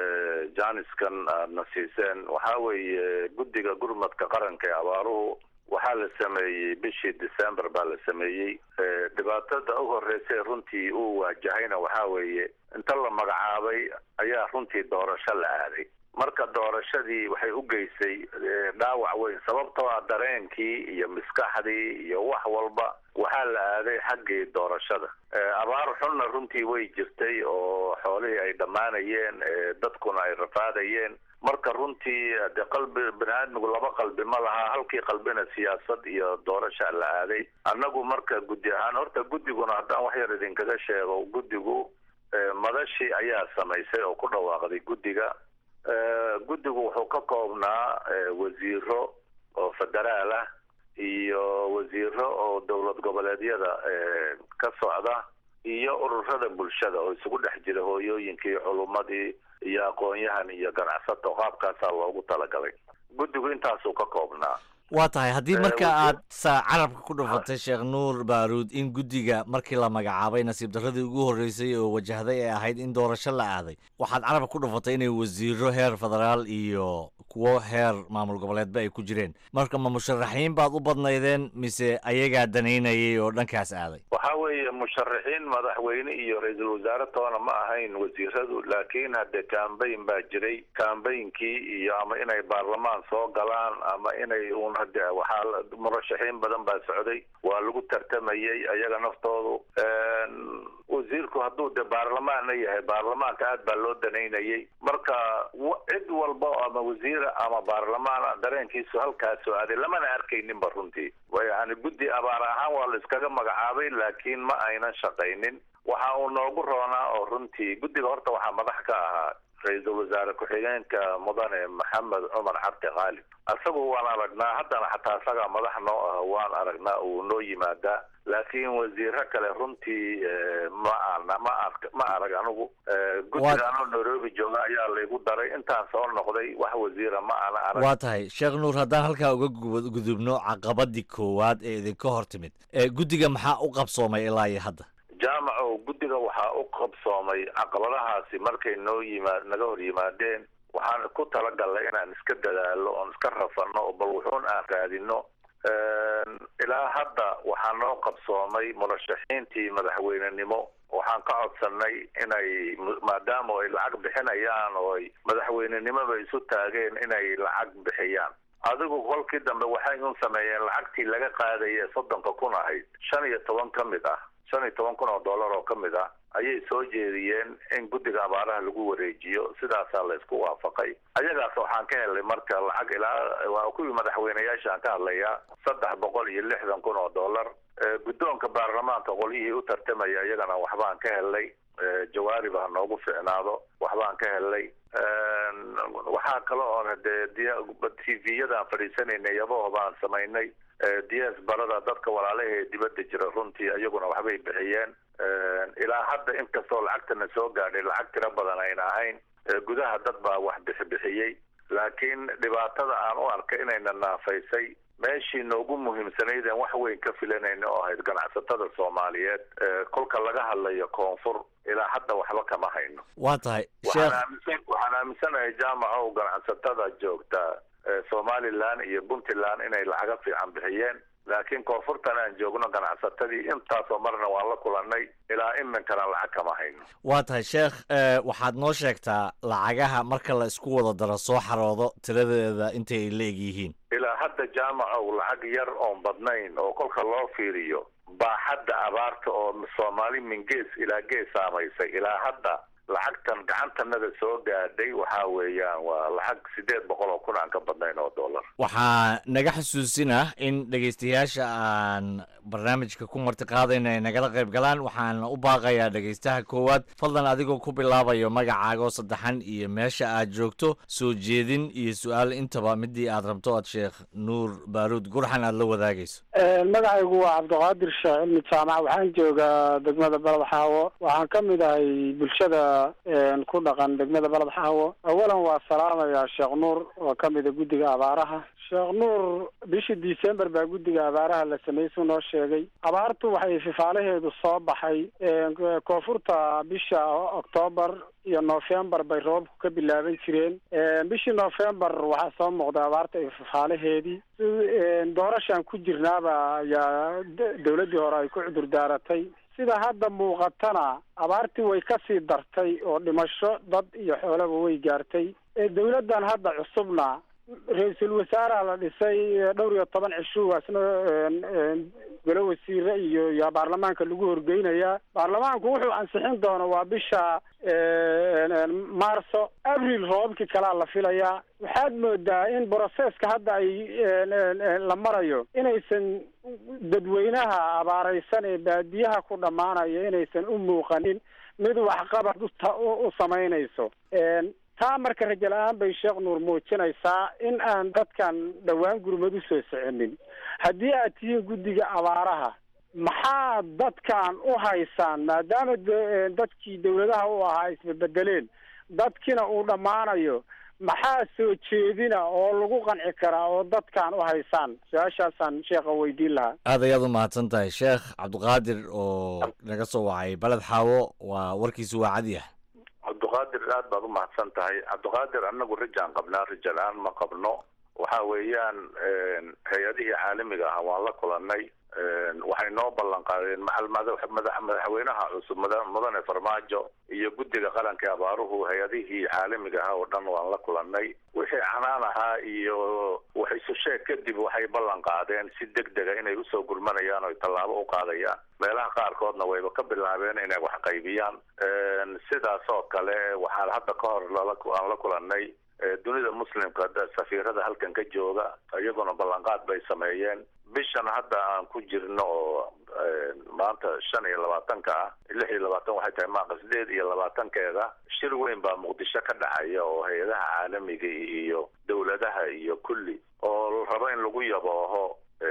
janiskan aadna siiseen waxaa weeye guddiga gurmadka qaranka ee abaaruhu waxaa la sameeyey bishii december baa la sameeyey dhibaatada u horreysay runtii uu waajahayna waxaa weeye inta la magacaabay ayaa runtii doorasho la aaday marka doorashadii waxay u geysay dhaawac weyn sababtoo ah dareenkii iyo maskaxdii iyo wax walba waxaa la aaday xaggii doorashada abaar xunna runtii way jirtay oo xoolihii ay dhammaanayeen dadkuna ay rafaadayeen marka runtii de qalbi bani aadmigu laba qalbi ma laha halkii qalbina siyaasad iyo doorasha la aaday annagu marka guddi ahaan horta guddiguna haddaan wax yar idinkaga sheego guddigu madashii ayaa samaysay oo ku dhawaaqday guddiga guddigu wuxuu ka koobnaa wasiiro oo federaal ah iyo wasiiro oo dowlad goboleedyada ka socda iyo ururada bulshada oo isugu dhex jira hooyooyinkii culummadii iyo aqoon-yahan iyo ganacsato qaabkaasaa loogu talagalay guddigu intaasuu ka koobnaa waa tahay haddii marka wasiir- aad sa carabka ku dhufatay sheekh nuur baaruud in guddiga markii la magacaabay nasiib darradii ugu horreysay oo wajahday ay ahayd in doorasho la aaday waxaad carabka ku dhufatay inay wasiiro heer federaal iyo kuwo heer maamul goboleedba ay ku jireen marka ma musharaxiin baad u badnaydeen mise ayagaa danaynayay oo dhankaas aaday waxaa weeye musharaxiin madaxweyne iyo ra-iisul wasaare toona ma ahayn wasiiradu laakiin hadde cambayn baa jiray cambaynkii iyo ama inay baarlamaan soo galaan ama inay uun hade waxaa la- murashaxiin badan baa socday waa lagu tartamayey ayaga naftoodu wasiirku hadduu de baarlamaanna yahay baarlamaanka aad baa loo danaynayey marka wa- cid walba oo ama wasiira ama baarlamaana dareenkiisu halkaasoo aaday lamana arkayninba runtii yani guddi abaar ahaan waa la iskaga magacaabay laakiin ma aynan shaqaynin waxa uu noogu roonaa oo runtii guddiga horta waxaa madax ka ahaa ra-iisul wasaare ku-xigeenka mudane maxamed cumar cabdi qaalib isagu waan aragnaa haddana xataa isagaa madax noo ah waan aragnaa uu noo yimaadaa laakiin wasiiro kale runtii eh, ma ana ma ark ma arag anigu Eh, guddiga anoo nairobi jooga ayaa laygu daray intaan soo noqday wax wasiira ma ana arag waa tahay sheekh nuur haddaan halkaa uga gu- gudubno caqabadii koowaad ee idinka hor timid ee guddiga maxaa u qabsoomay ilaa iyo hadda jaamaco guddiga waxaa u qabsoomay caqabadahaasi markay noo yimaad naga hor yimaadeen waxaan ku talagalnay inaan iska dadaalo oon iska rafano oo bal wuxuun aan raadino ilaa hadda waxaa noo qabsoomay murashaxiintii madaxweynenimo waxaan ka codsanay inay mu- maadaama ay lacag bixinayaan oo ay madaxweynenimoba isu taageen inay lacag bixiyaan adigu kolkii dambe waxay un sameeyeen lacagtii laga qaadaya soddonka kun ahayd shan iyo toban ka mid ah shan iyo toban kun oo dollar oo ka mid ah ayay soo jeediyeen in guddiga abaaraha lagu wareejiyo sidaasaa la isku waafaqay ayagaas waxaan ka helay marka lacag ilaa waa kuwii madaxweyneyaashaan ka hadlayaa saddex boqol iyo lixdan kun oo dollar Eh, guddoonka baarlamaanka qolyihii u tartamaya iyagana waxbaan ka helay Eh, jawaarib ha noogu ficnaado waxbaan ka helay waxaa kale oon hadee t v-yadaan fadhiisanaynay yabaho baan samaynay ds barada dadka walaalaha ee dibadda jira runtii iyaguna waxbay bixiyeen ilaa hadda inkastoo lacagtana soo gaadhay lacag tiro badan ayna ahayn Eh, gudaha dad baa wax bixibixiyey laakiin dhibaatada aan u arka inayna naafaysay meeshii noogu muhiimsanaydeen wax weyn ka filanayna oo ahayd ganacsatada soomaaliyeed Eh, kolka laga hadlayo koonfur ilaa hadda waxba kama hayno waa tahay waxaan sheekh aaminsan waxaan aaminsanahay jaamacow ganacsatada joogta ee somalilan iyo puntland inay lacaga fiican bixiyeen laakiin koonfurtan aan joogno ganacsatadii intaasoo marna waan la kulanay ilaa iminkana lacag kama hayno waa tahay sheekh eh, waxaad noo sheegtaa lacagaha marka la isku wada daro soo xaroodo tiradeeda intay la eg yihiin ilaa hadda jaamacow lacag yar oon badnayn oo kolka loo fiiriyo baaxadda abaarta oo soomaali min gees ilaa gees saamaysay ilaa hadda lacagtan gacantanada soo gaadhay waxaa weeyaan waa lacag sideed boqol oo kun aan ka badnayn oo dollar waxaa naga xusuusinah in dhegaystayaasha aan barnaamijka ku marti qaadayna ay nagala qayb galaan waxaan u baaqayaa dhegaystaha koowaad fadlan adigoo ku bilaabayo magacaaga oo saddexan iyo meesha aad joogto soo jeedin iyo su-aal intaba midii aad rabto aad sheekh nuur baaruud gurxan aad la wadaagayso magacaygu waa cabdiqaadir sheekh cilmi jaamac waxaan joogaa degmada balad xaawo waxaan ka mid ahay bulshada een, ku dhaqan degmada balad xaawo awalan waa salaamayaa sheekh nuur oo ka mida guddiga abaaraha sheekh nuur bishii december baa guddiga abaaraha la sameeyey suu noo sheegay abaartu waxay fifaalaheedu soo baxay een, koonfurta bisha octoobar iyo november bay roobku ka bilaaban jireen Een, bishii november waxaa soo muuqda abaarta iyo fifaalaheedii Een, doorashaan ku jirnaaba ayaa d- dowladdii hore ay ku cudur daaratay sida hadda muuqatana abaartii way ka sii dartay oo dhimasho dad iyo xoolaba way gaartay ee dowladdan hadda cusubna ra-iisul wasaaraha la dhisay ee dhowr iyo toban cishuwa isna een, een, golo wasiire iyo iyo baarlamaanka lagu horgeynayaa baarlamaanku wuxuu ansixin doono waa bisha een, een, maarso abril roobabkii kalaa la filayaa waxaad moodaa in broseska hadda ay een, een, een, la marayo inaysan dadweynaha abaaraysan ee baadiyaha ku dhammaanaya inaysan u muuqanin mid waxqabad u ta- u u samaynayso Een, taa marka rajo la-aan bay sheekh nuur muujinaysaa in aan dadkan dhowaan gurmad usoo soconin haddii aad tihiin guddiga abaaraha maxaa dadkan u haysaan maadaama de- dadkii dawladaha u ahaa isbebedeleen dadkina uu dhammaanayo maxaa soo jeedina oo lagu qanci karaa oo dadkan u haysaan su-aashaasaan sheekha weydiin lahaa aad ayaad u mahadsan tahay sheekh cabdiqaadir oo naga soo wacay baled xaawo waa warkiisu waa cadyah cabdiqaadir aad baad u mahadsan tahay cabdiqaadir annagu rijaan qabnaa rija la-aan ma qabno waxa weeyaan hay-adihii caalamiga ah waan la kulanay waxay noo ballan qaadeen macal madax madax madaxweynaha cusub mada- mudane farmaajo iyo guddiga qaranka ee abaaruhu hay-adihii caalamiga ah oo dhan waan la kulanay wixii canaan ahaa iyo wax isu sheeg kadib waxay ballan qaadeen si deg dega inay usoo gurmanayaan oo tallaabo u qaadayaan meelaha qaarkoodna wayba ka bilaabeen inay wax qaybiyaan sidaas oo kale waxaan hadda ka hor lala aan la kulanay ee dunida muslimka da- safiirada halkan ka jooga iyaguna ballanqaad bay sameeyeen bishan hadda aan ku jirno oo maanta shan iyo labaatanka ah lix iyo labaatan waxay tahay maaqa sideed iyo labaatankeeda shir weyn baa muqdisho ka dhacaya oo hay-adaha caalamiga iyo dowladaha iyo kulli oo la rabo in lagu yabooho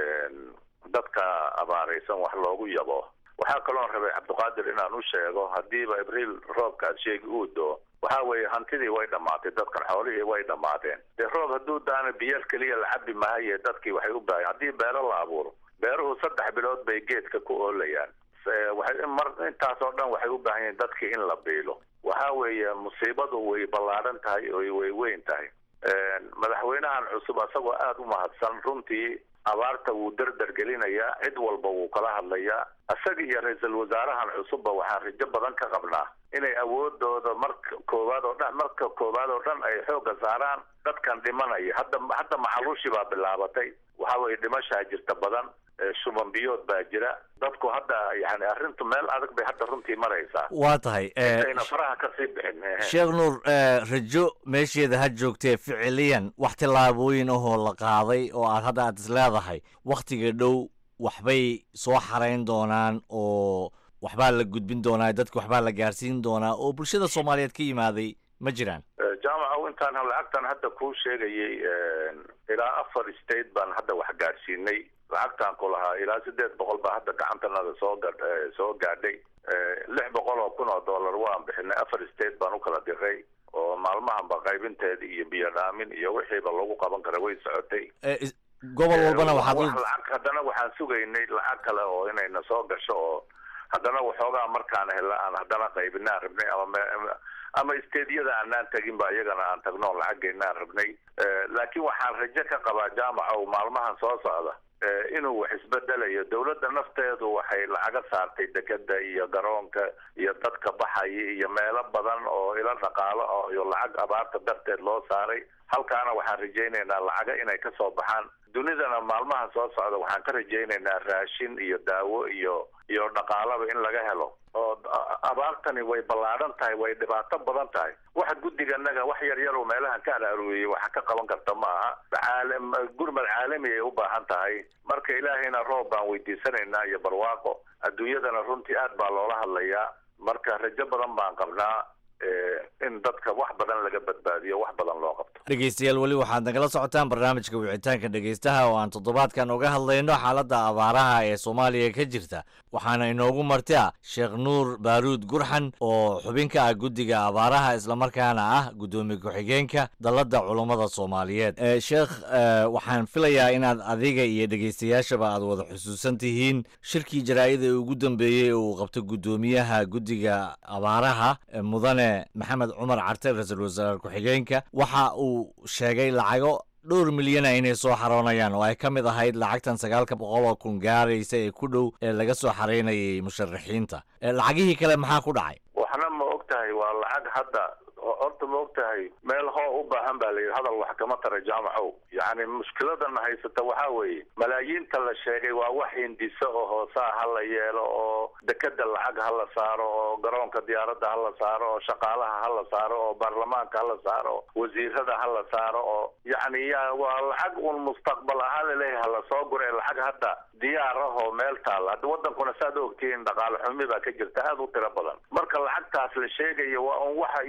dadka abaaraysan wax loogu yabooho waxaa kaloon rabay cabdiqaadir inaan u sheego haddiiba abriil roobka aad sheegi uu doo waxa weeye hantidii way dhammaatay dadkan xoolihii way dhammaadeen dee roob hadduu daana biyar keliya la cabi maaye dadkii waxay u baahan haddii beero la abuuro beeruhu saddex bilood bay geedka ku oolayaan Se- waxay mar intaas oo dhan waxay u baahan yihiin dadkii in la biilo waxa weeye musiibadu way ballaadhan tahay oo way weyn tahay madaxweynahan cusub asagoo aada u mahadsan runtii abaarta wuu dardar gelinayaa cid walba wuu kala hadlayaa isaga iyo ra-iisul wasaarahan cusubba waxaan rajo badan ka qabnaa inay awoodooda marka koowaad oo dhan marka koowaad oo dhan ay xoogga saaraan dadkan dhimanaya hadda hadda macaluushi baa bilaabatay waxa weeye dhimashaa jirta badan ee shuban biyood baa jira dadku hadda yani arrintu meel adag bay hadda runtii maraysaa waa tahay eh, intayna faraha kasii bixin ehe. sheekh nuur eh, rajo meesheeda ha joogtee ficiliyan wax tillaabooyin ahoo la qaaday oo aad hadda aad is leedahay wakhtiga dhow waxbay soo xarayn doonaan oo waxbaa la gudbin doonaa dadka waxbaa la gaarsiin doonaa oo bulshada soomaaliyeed ka yimaaday ma jiraan Eh, jaamaca intaan lacagtan hadda kuu sheegayay ilaa afar state baan hadda wax gaadhsiinay lacagtaan ku lahaa ilaa sideed boqol baa hadda gacantanada soo ga soo gaadhay Eh, lix boqol oo kun oo dollar waan bixinay afar state baan u kala diray oo maalmahanba qaybinteeda iyo biyo dhaamin iyo wixiiba lagu qaban kara way socotay Eh, is- gobol walbana waxaad wax u lacag haddana waxaan sugaynay lacag kale oo inayna soo gasho oo haddana waxoogaa markaan hela aan haddana qaybinaan rabnay ama me- ama isteedyada aanaan tegin ba iyagana aan tagno oo lacageynaan rabnay Eh, laakiin waxaan rajo ka qabaa jaamaca oo maalmahan soo socda eh, inuu wax isbedelayo dowladda nafteedu waxay lacaga saartay dekeda iyo garoonka iyo dadka baxaya iyo meelo badan oo ilo dhaqaalo ah iyo lacag abaarta darteed loo saaray halkaana waxaan rajaynaynaa lacaga inay ka soo baxaan dunidana maalmahan soo socda waxaan ka rajaynaynaa raashin iyo daawo iyo iyo dhaqaalaba in laga helo oo a- abaartani way ballaadhan tahay way dhibaato badan tahay waxa guddiganaga wax yar yar oo meelahan ka araarueyey waxa ka qaban karta ma aha caalam gurmad caalami ay u baahan tahay marka ilaahayna roob baan weydiisanaynaa iyo barwaaqo adduunyadana runtii aad baa loola hadlayaa marka rajo badan baan qabnaa eh, in dadka wax badan laga badbaadiyo wax badan loo qabto dhegeystayaal weli waxaad nagala socotaan barnaamijka wicitaanka dhegeystaha oo aan toddobaadkan uga hadlayno xaaladda abaaraha ee soomaaliya ka jirta waxaana inoogu martia sheekh nuur baaruud gurxan oo xubin ka ah guddiga abaaraha islamarkaana ah guddoomiye ku-xigeenka dalladda culummada soomaaliyeed Eh, sheekh eh, waxaan filayaa inaad adiga iyo dhegeystayaashaba aad wada xusuusan tihiin shirkii jaraa'ida ee ugu dambeeyey ee uu qabto guddoomiyaha guddiga abaaraha eh, mudane maxamed cumar carte ra-iisul wasaare ku-xigeenka waxa uu sheegay lacago dhowr milyana inay soo xaroonayaan oo ay ka mid ahayd lacagtan sagaalka boqol oo kun gaaraysa ee ku dhow ee laga soo xaraynayay musharaxiinta Eh, lacagihii kale maxaa ku dhacay waxna ma og tahay waa lacag hadda ho- horta ma og tahay meel hoo u baahan baa layidhi hadal wax kama tara jaamacow yacni mushkiladana haysata waxaa weeye malaayiinta la sheegay waa wax hindiso oo hoosaa ha la yeelo oo dekeda lacag ha la saaro oo garoonka diyaaradda ha la saaro oo shaqaalaha ha la saaro oo baarlamaanka ha la saaro wasiirada ha la saaro oo yacni ya waa lacag un mustaqbal ahaan laleeyahay ha lasoo gure lacag hadda diyaar ah oo meel taalla hadda wadankuna saad ogtihiin dhaqaale xumi baa ka jirta aada u tiro badan marka lacagtaas la sheegayo waa un waxa yani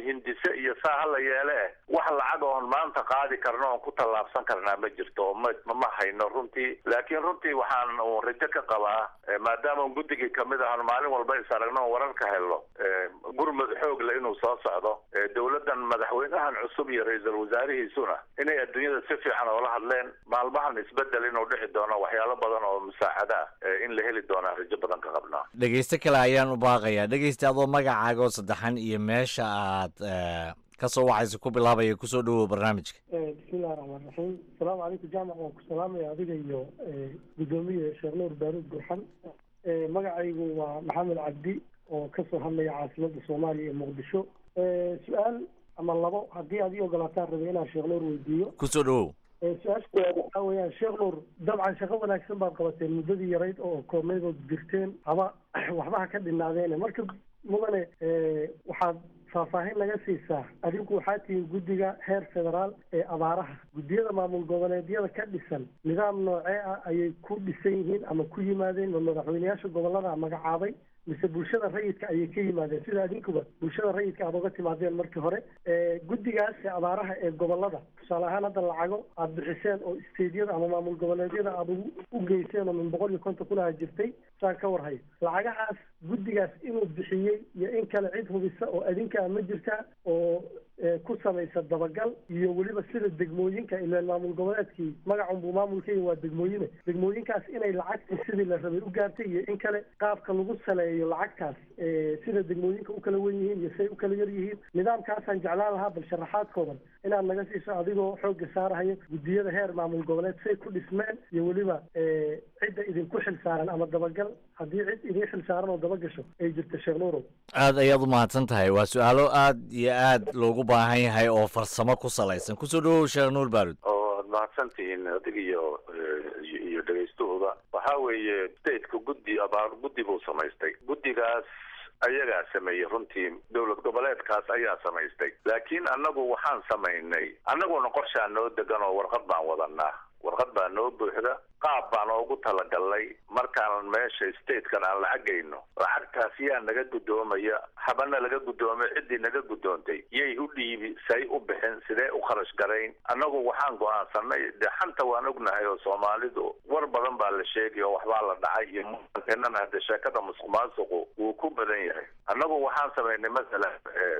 hindise iyo saa hala yeele eh wax lacag oon maanta qaadi karno oon ku tallaabsan karnaa ma jirto oo ma ma hayno runtii laakiin runtii waxaan uun rajo ka qabaa maadaama un guddigii kamid ahan maalin walba is aragno on wararka helno gurmud xoog le inuu soo socdo dowladdan madaxweynahan cusub iyo ra-iisul wasaarihiisuna inay adduunyada si fiican oola hadleen maalmahan isbedel inuu dhici doono waxyaalo badan oo musaacada ah in la heli doonaa rajo badan ka qabnaa dhegeyste kale ayaan u baaqayaa dhegeyste adoo magacaaga oo saddexan iyo meesha aad kasoo wacaysa ku bilaabaya kusoo dhawow barnaamijka bismillahi raxmaan raxiim asalaamu calaykum jaamac waan ku salaamaya adiga iyo guddoomiye sheekh nuur baaruud gurxan magacaygu waa maxamed cabdi oo kasoo hadlaya caasimadda soomaaliya ee muqdisho su-aal ama labo haddii aad ii ogolaataan rabay inaan sheekh nuur weydiiyo kusoo dhawow su-aasha waxaa weeyaan sheekh nuur dabcan shaqo wanaagsan baad qabateen muddadii yarayd oo koobnayd ood jirteen haba waxba ha ka dhinaadeene marka mudane waxaad faahfaahin naga siisaa adinku waxaa tihiin guddiga heer federaal ee abaaraha guddiyada maamul goboleedyada ka dhisan nidaam noocee ah ayay ku dhisan yihiin ama ku yimaadeen ma madaxweyneyaasha gobolada magacaabay mise bulshada rayidka ayay ka yimaadeen sida adinkuba bulshada rayidka aad uga timaadeen markii hore guddigaas ee abaaraha ee gobolada tusaale ahaan hadda lacago aad bixiseen oo stediyada ama maamul goboleedyada aad ugu u geyseen oo min boqol iyo konton kunaha jirtay saan ka warhayo lacagahaas guddigaas inuu bixiyey iyo in kale cid hubisa oo adinkaa ma jirta oo ku samaysa dabagal iyo weliba sida degmooyinka ilaan maamul goboleedkii magacunbuu maamulkeyga waa degmooyine degmooyinkaas inay lacagtii sidii la rabay u gaartay iyo in kale qaabka lagu saleeyo lacagtaas sida degmooyinka u kala wen yihiin iyo say u kala yar yihiin nidaamkaasaan jeclaan lahaa bal sharaxaad kooban inaad naga siiso adigoo xoogga saarahayo guddiyada heer maamul goboleed say ku dhismeen iyo weliba cidda idinku xil saaran ama dabagal haddii cid idin xil saaran oo dabagasho ay jirto sheekh nuurow aad ayaad u mahadsan tahay waa su-aalo aad iyo aad loogu baahan yahay oo farsamo ku salaysan kusoo dhawow sheekh nuur baarud oo aad mahadsantihiin adig iyo iyo dhegaystuhuba waxaa weeye stateka guddi abaar guddi buu samaystay guddigaas ayagaa sameeyey runtii dowlad goboleedkaas ayaa samaystay laakiin annagu waxaan samaynay annaguna qorshaa noo degan oo warqad baan wadanaa warqad baa noo buuxda qaab baan oogu talagalnay markaan meesha statekan aan lacagayno lacagtaas yaa naga guddoomaya habana laga guddoomay ciddii naga guddoontay yay u dhiibi say u bixin sidee u kharash garayn annagu waxaan go-aansanay dee xanta waan ognahay oo soomaalidu war badan baa la sheegay oo waxbaa la dhacay iyo muankenan hadde sheekada musuq maasuqu wuu ku badan yahay annagu waxaan samaynay masalan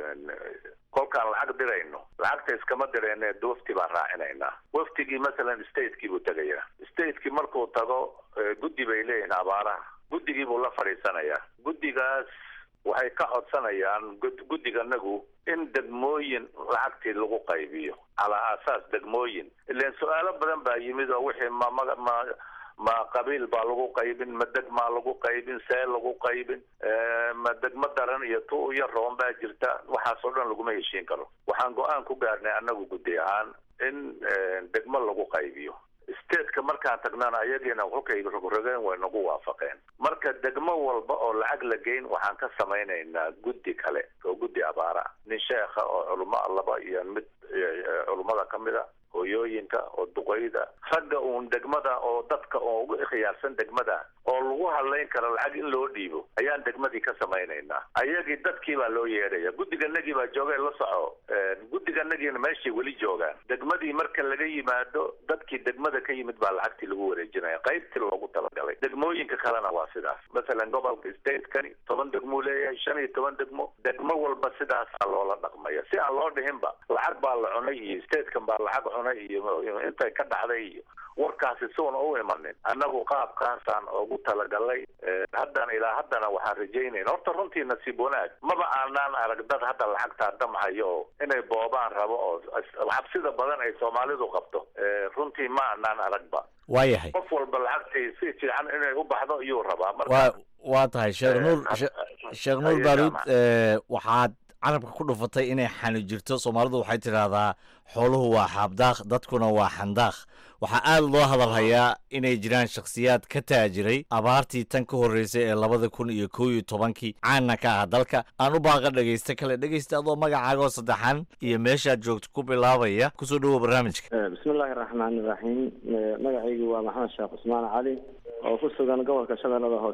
kolkaan lacag dirayno lacagta iskama dirayne wafti baan raacinaynaa waftigii masalan stateki buu tegayaa stateki markuu tago guddi bay leeyihiin abaaraha guddigii buu la fadhiisanayaa guddigaas waxay ka codsanayaan guddiganagu in degmooyin lacagtii lagu qaybiyo calaa aasaas degmooyin ilan su-aalo badan baa yimid oo wixii ma ma ma ma qabiil baa lagu qaybin ma degmaa lagu qaybin see lagu qaybin ma degmo daran iyo tu iyo roon baa jirta waxaas oo dhan laguma heshiin karo waxaan go-aan ku gaarnay annagu guddi ahaan in degmo lagu qaybiyo stateka markaan tagnana ayagiina kolkay rogrogeen way nagu waafaqeen marka degmo walba oo lacag la geyn waxaan ka samaynaynaa guddi kale oo guddi abaara nin sheekha oo culamo laba iyo mid culummada ka mid a hooyooyinka oo duqeyda ragga uun degmada oo dadka oo ugu khiyaarsan degmada oo lagu hadlayn karo lacag in loo dhiibo ayaan degmadii ka samaynaynaa ayagii dadkii baa loo yeedhaya guddiganagii baa jooga la soco guddiganagiina meeshay weli joogaan degmadii marka laga yimaado dadkii degmada ka yimid baa lacagtii lagu wareejinaya qaybtii loogu talagalay degmooyinka kalena waa sidaas masalan gobolka statekani toban degmuu leeyahay shan iyo toban degmo degmo walba sidaasaa loola dhaqmaya si aan loo dhihinba lacag baa la cunay iyo statekan baa lacag cunay iyo intay ka dhacday iyo warkaasi suuna u imanin annagu qaabkaasaan ugu talagalay haddana ilaa haddana waxaan rajaynayna horta runtii nasiib wanaag maba aanaan arag dad hadda lacagtaa damhayo oo inay boobaan rabo oo cabsida badan ay soomaalidu qabto runtii ma aanaan aragba waayahay qof walba lacagtii si fiican inay u baxdo iyuu rabaa marka waa waa tahay sheekh nuur sheekh nuur baaruud waxaad carabka ku dhufatay inay xani jirto soomaalidu waxay tidhaahdaa xooluhu waa xaabdaaq dadkuna waa xandaaq waxaa aad loo hadalhayaa inay jiraan shakhsiyaad ka taajiray abaartii tan ka horreysay ee labada kun iyo kow iyo tobankii caana ka ah dalka aan u baaqa dhegaysta kale dhegaysta adoo magacaagoo saddexan iyo meeshaad joogto ku bilaabaya kusoo dhawow barnaamijka bismillahi raxmaani raxiim magacaygu waa maxamed sheekh cusmaan cali oo ku sugan gobolka shabeellada hoose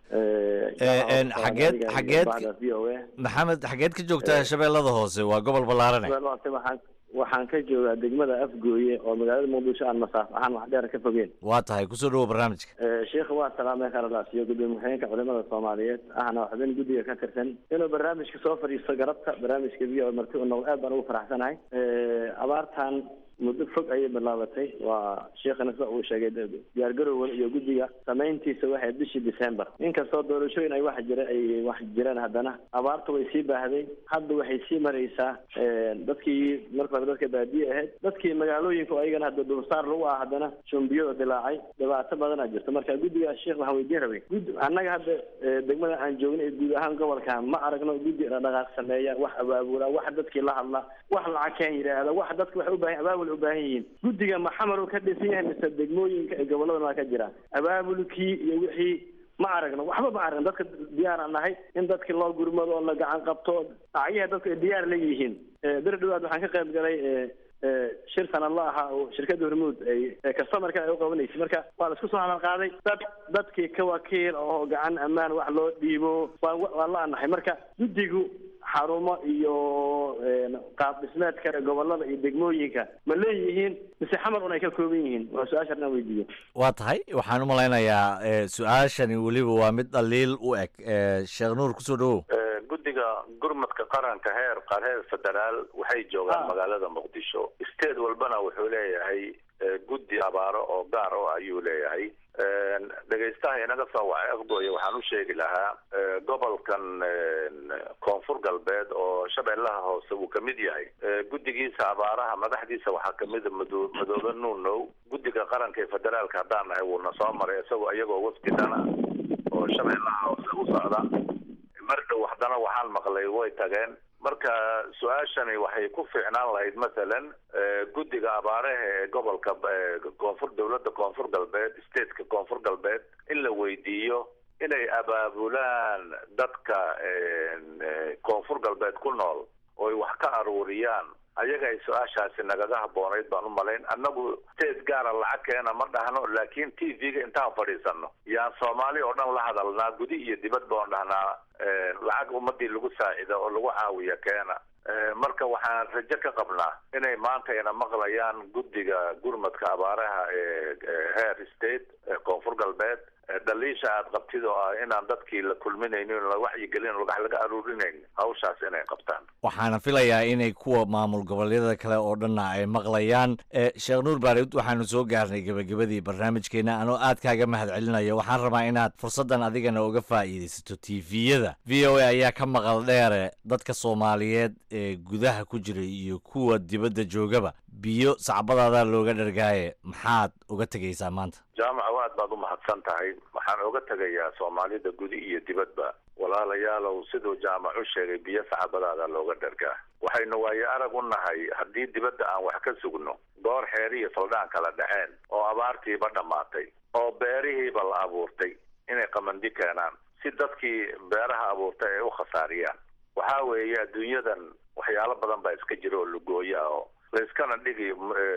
xageed xageed maxamed xageed ka joogtaa shabeellada hoose waa gobol ballaarane waxaan waxaan ka joogaa degmada afgooye oo magaalada muqdisho aan masaaf ahaan wax dheer ka fogeen waa tahay kusoo dhawo barnaamijka sheikha waa salaamay khaladaasiyo gudoomiye ku-xigeenka culimada soomaaliyeed ahna xubin guddiga ka tirsan inuu barnaamijka soo fadhiisto garabka barnaamijka v o marti u noqdo aad baan ugu faraxsanahay abaartan muddo fog ayay bilaabatay waa sheekhana sida uu sheegay diyaargarowgan iyo guddiga samayntiisa waxay bishii december inkastoo doorashooyin ay wax jira ay wax jireen haddana abaarta way sii baahday hadda waxay sii maraysaa dadkii marka hore dadka baadiye ahayd dadkii magaalooyinka oo ayagana hadda dulsaar lagu ah haddana shumbiyada dilaacay dhibaato badanaa jirta marka guddiga sheekh waxaan weydiin rabay gud annaga hadda degmada aan joogna ee guud ahaan gobolka ma aragno guddi dhaqdhaqaaq sameeya wax abaabula wax dadkii la hadla wax lacag keen yidhaahda wax dadka waxay u baahan abaabul u baahan yihiin guddiga ma xamar uu ka dhisan yahay mise degmooyinka ee gobolladan waa ka jira abaabulkii iyo wixii ma aragno waxba ma aragno dadka diyaaraan nahay in dadki loo gurmado oo la gacan qabto acyaha dadku ay diyaar la yihiin bir dhawaad waxaan ka qayb galay shir sanadla ahaa oo shirkadda hormuud ay customerka ay u qabanaysay marka waa la isku soo hadal qaaday dad dadkii ka wakiil oo gacan ammaan wax loo dhiibo waa waa la anahay marka guddigu xarumo iyo qaab dhismeedka gobolada iyo degmooyinka ma leeyihiin mise xamar un ay ka kooban yihiin waa su-aashan aan weydiiye waa tahay waxaan u malaynayaa su-aashani weliba waa mid dhaliil u eg sheekh nuur kusoo dhawow guddiga gurmadka qaranka heer heer federaal waxay joogaan magaalada muqdisho state walbana wuxuu leeyahay guddi abaaro oo gaar o ayuu leeyahay dhegaystaha inaga soo wacay afgooye waxaan u sheegi lahaa gobolkan koonfur galbeed oo shabeellaha hoose uu kamid yahay guddigiisa abaaraha madaxdiisa waxaa kamida mado madoobe nuunow guddiga qaranka ee federaalka haddaan nahay wuuna soo maray isagoo iyagoo wafdidana oo shabeellaha hoose u socda mar dhow haddana waxaan maqlay way tageen marka su-aashani waxay ku fiicnaan lahayd masalan guddiga abaaraha ee gobolka koonfur dowladda koonfur galbeed stateka koonfur galbeed in la weydiiyo inay abaabulaan dadka koonfur galbeed ku nool ooy wax ka aruuriyaan ayaga ay su-aashaasi nagaga habboonayd baan u malayn annagu state gaara lacag keena ma dhahno laakiin t v-ga intaan fadhiisano yaan soomaali oo dhan la hadalnaa gudi iyo dibadba oon dhahnaa lacag ummadii lagu saacida oo lagu caawiya keena marka waxaan rajo ka qabnaa inay maanta ina maqlayaan guddiga gurmadka abaaraha ee heer state ee koonfur galbeed dhaliisha aad qabtid oo ah inaan dadkii la kulminaynin la wacyigelin wax laga aruurinayn hawshaas inay qabtaan waxaana filayaa inay kuwa maamul goboleedyada kale oo dhanna ay maqlayaan sheekh nuur baarud waxaanu soo gaarnay gebagabadii barnaamijkeena anoo aad kaaga mahad celinayo waxaan rabaa inaad fursaddan adigana uga faa'iidaysato tviyada v o a ayaa ka maqal dheere dadka soomaaliyeed ee gudaha ku jiray iyo kuwa dibadda joogaba biyo sacbadaada looga dhargaaye maxaad uga tegaysaa maanta jaamaca aad baad u mahadsan tahay waxaan oga tegayaa soomaalida gudi iyo dibadba walaalayaalow siduu jaamac u sheegay biyo sacbadaada looga dhargaa waxaynu waayo arag u nahay haddii dibadda aan wax ka sugno goor xeer iyo saldhaan kala dhaceen oo abaartiiba dhammaatay oo beerihiiba la abuurtay inay qamandi keenaan si dadkii beeraha abuurtay ay u khasaariyaan waxaa weeye adduunyadan waxyaalo badan baa iska jira oo lugooyo ah oo layskana dhigi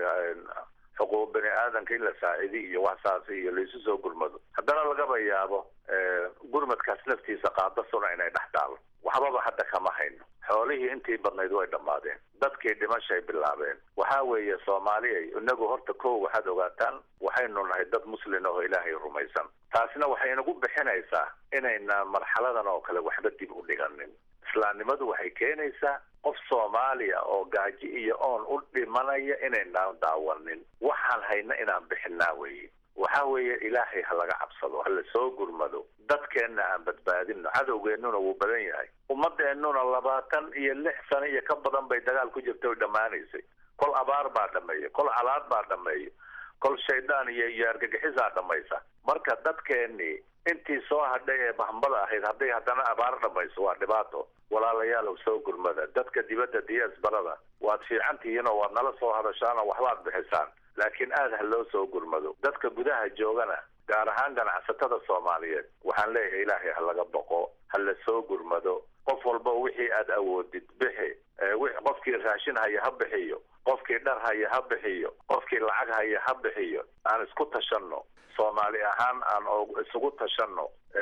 xuquuq bani aadanka in la saacidi iyo waxsaasi iyo laisu soo gurmado haddana lagaba yaabo gurmadkaas laftiisa qaadasuna inay dhex taalo waxbaba hadda kama hayno xoolihii intii badnayd way dhammaadeen dadkii dhimashay bilaabeen waxaa weeye soomaaliya inagu horta kow waxaad ogaataan waxaynu nahay dad muslin oo ilaahay rumaysan taasina waxay inagu bixinaysaa inayna marxaladan oo kale waxba dib u dhiganin islaamnimadu waxay keenaysaa qof soomaaliya oo gaaji iyo oon u dhimanaya inaynaan daawanin waxaan hayna inaan bixinaa weye waxa weeye ilaahay ha laga cabsado ha la soo gurmado dadkeenna aan badbaadino cadowgeennuna wuu badan yahay ummadeennuna labaatan iyo lix sano iyo ka badan bay dagaal ku jirta oy dhammaanaysay kol abaar baa dhameeya kol calaad baa dhameeya kol shaydaan iyo iyo argagixisaa dhamaysa marka dadkeennii intii soo hadhay ee bahmbada ahayd hadday haddana abaar dhamayso waa dhibaato walaalayaalow soo gurmada dadka dibadda diyaas barada waad fiican tihiin oo waad nala soo hadashaan oo waxbaad bixisaan laakiin aad ha loo soo gurmado dadka gudaha joogana gaar ahaan ganacsatada soomaaliyeed waxaan leeyahay ilaahay ha laga boqo ha la soo gurmado qof walba wixii aad awoodid bixi qofkii raashin haya ha bixiyo qofkii dhar haya ha bixiyo qofkii lacag haya ha bixiyo aan isku tashanno soomaali ahaan aan isugu tashanno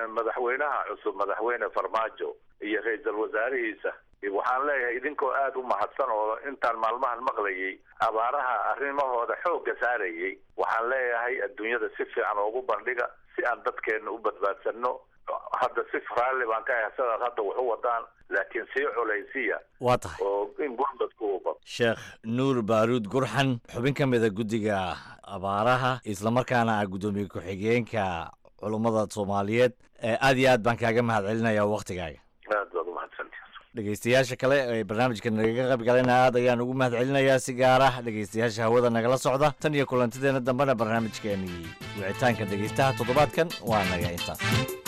madaxweynaha cusub madaxweyne farmaajo iyo ra-iisul wasaarihiisa waxaan leeyahay idinkoo aada u mahadsan oo intaan maalmahan maqlayay abaaraha arrimahooda xoogga saarayay waxaan leeyahay adduunyada si fiican oogu bandhiga si aan dadkeena u badbaadsanno hadda si raalli baan ka ahay sidaad hadda wax u wadaan laakiin sii culaysiya waa tahay oo in gurmadku uu bado sheekh nuur baaruud gurxan xubin ka mida guddiga abaaraha islamarkaana ah guddoomiye ku-xigeenka culummada soomaaliyeed aad iyo aad baan kaaga mahad celinayaa waktigaaga aad baad umahadsantihi dhegeystayaasha kale ee barnaamijka nagaga qayb galayna aad ayaan ugu mahad celinayaa si gaar ah dhegeystayaasha hawada nagala socda tan iyo kulantideena dambena barnaamijkeenii wicitaanka dhegeystaha toddobaadkan waa naga intaas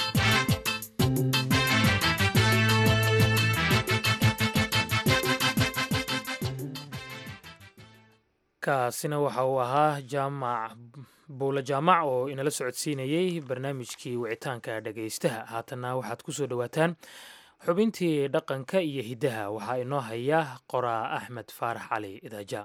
kaasina waxa uu ahaa jaamac buula jaamac oo inala socodsiinayey barnaamijkii wicitaanka dhegaystaha haatanna waxaad ku soo dhowaataan xubintii dhaqanka iyo hiddaha waxaa inoo haya qoraa axmed faarax cali idaaja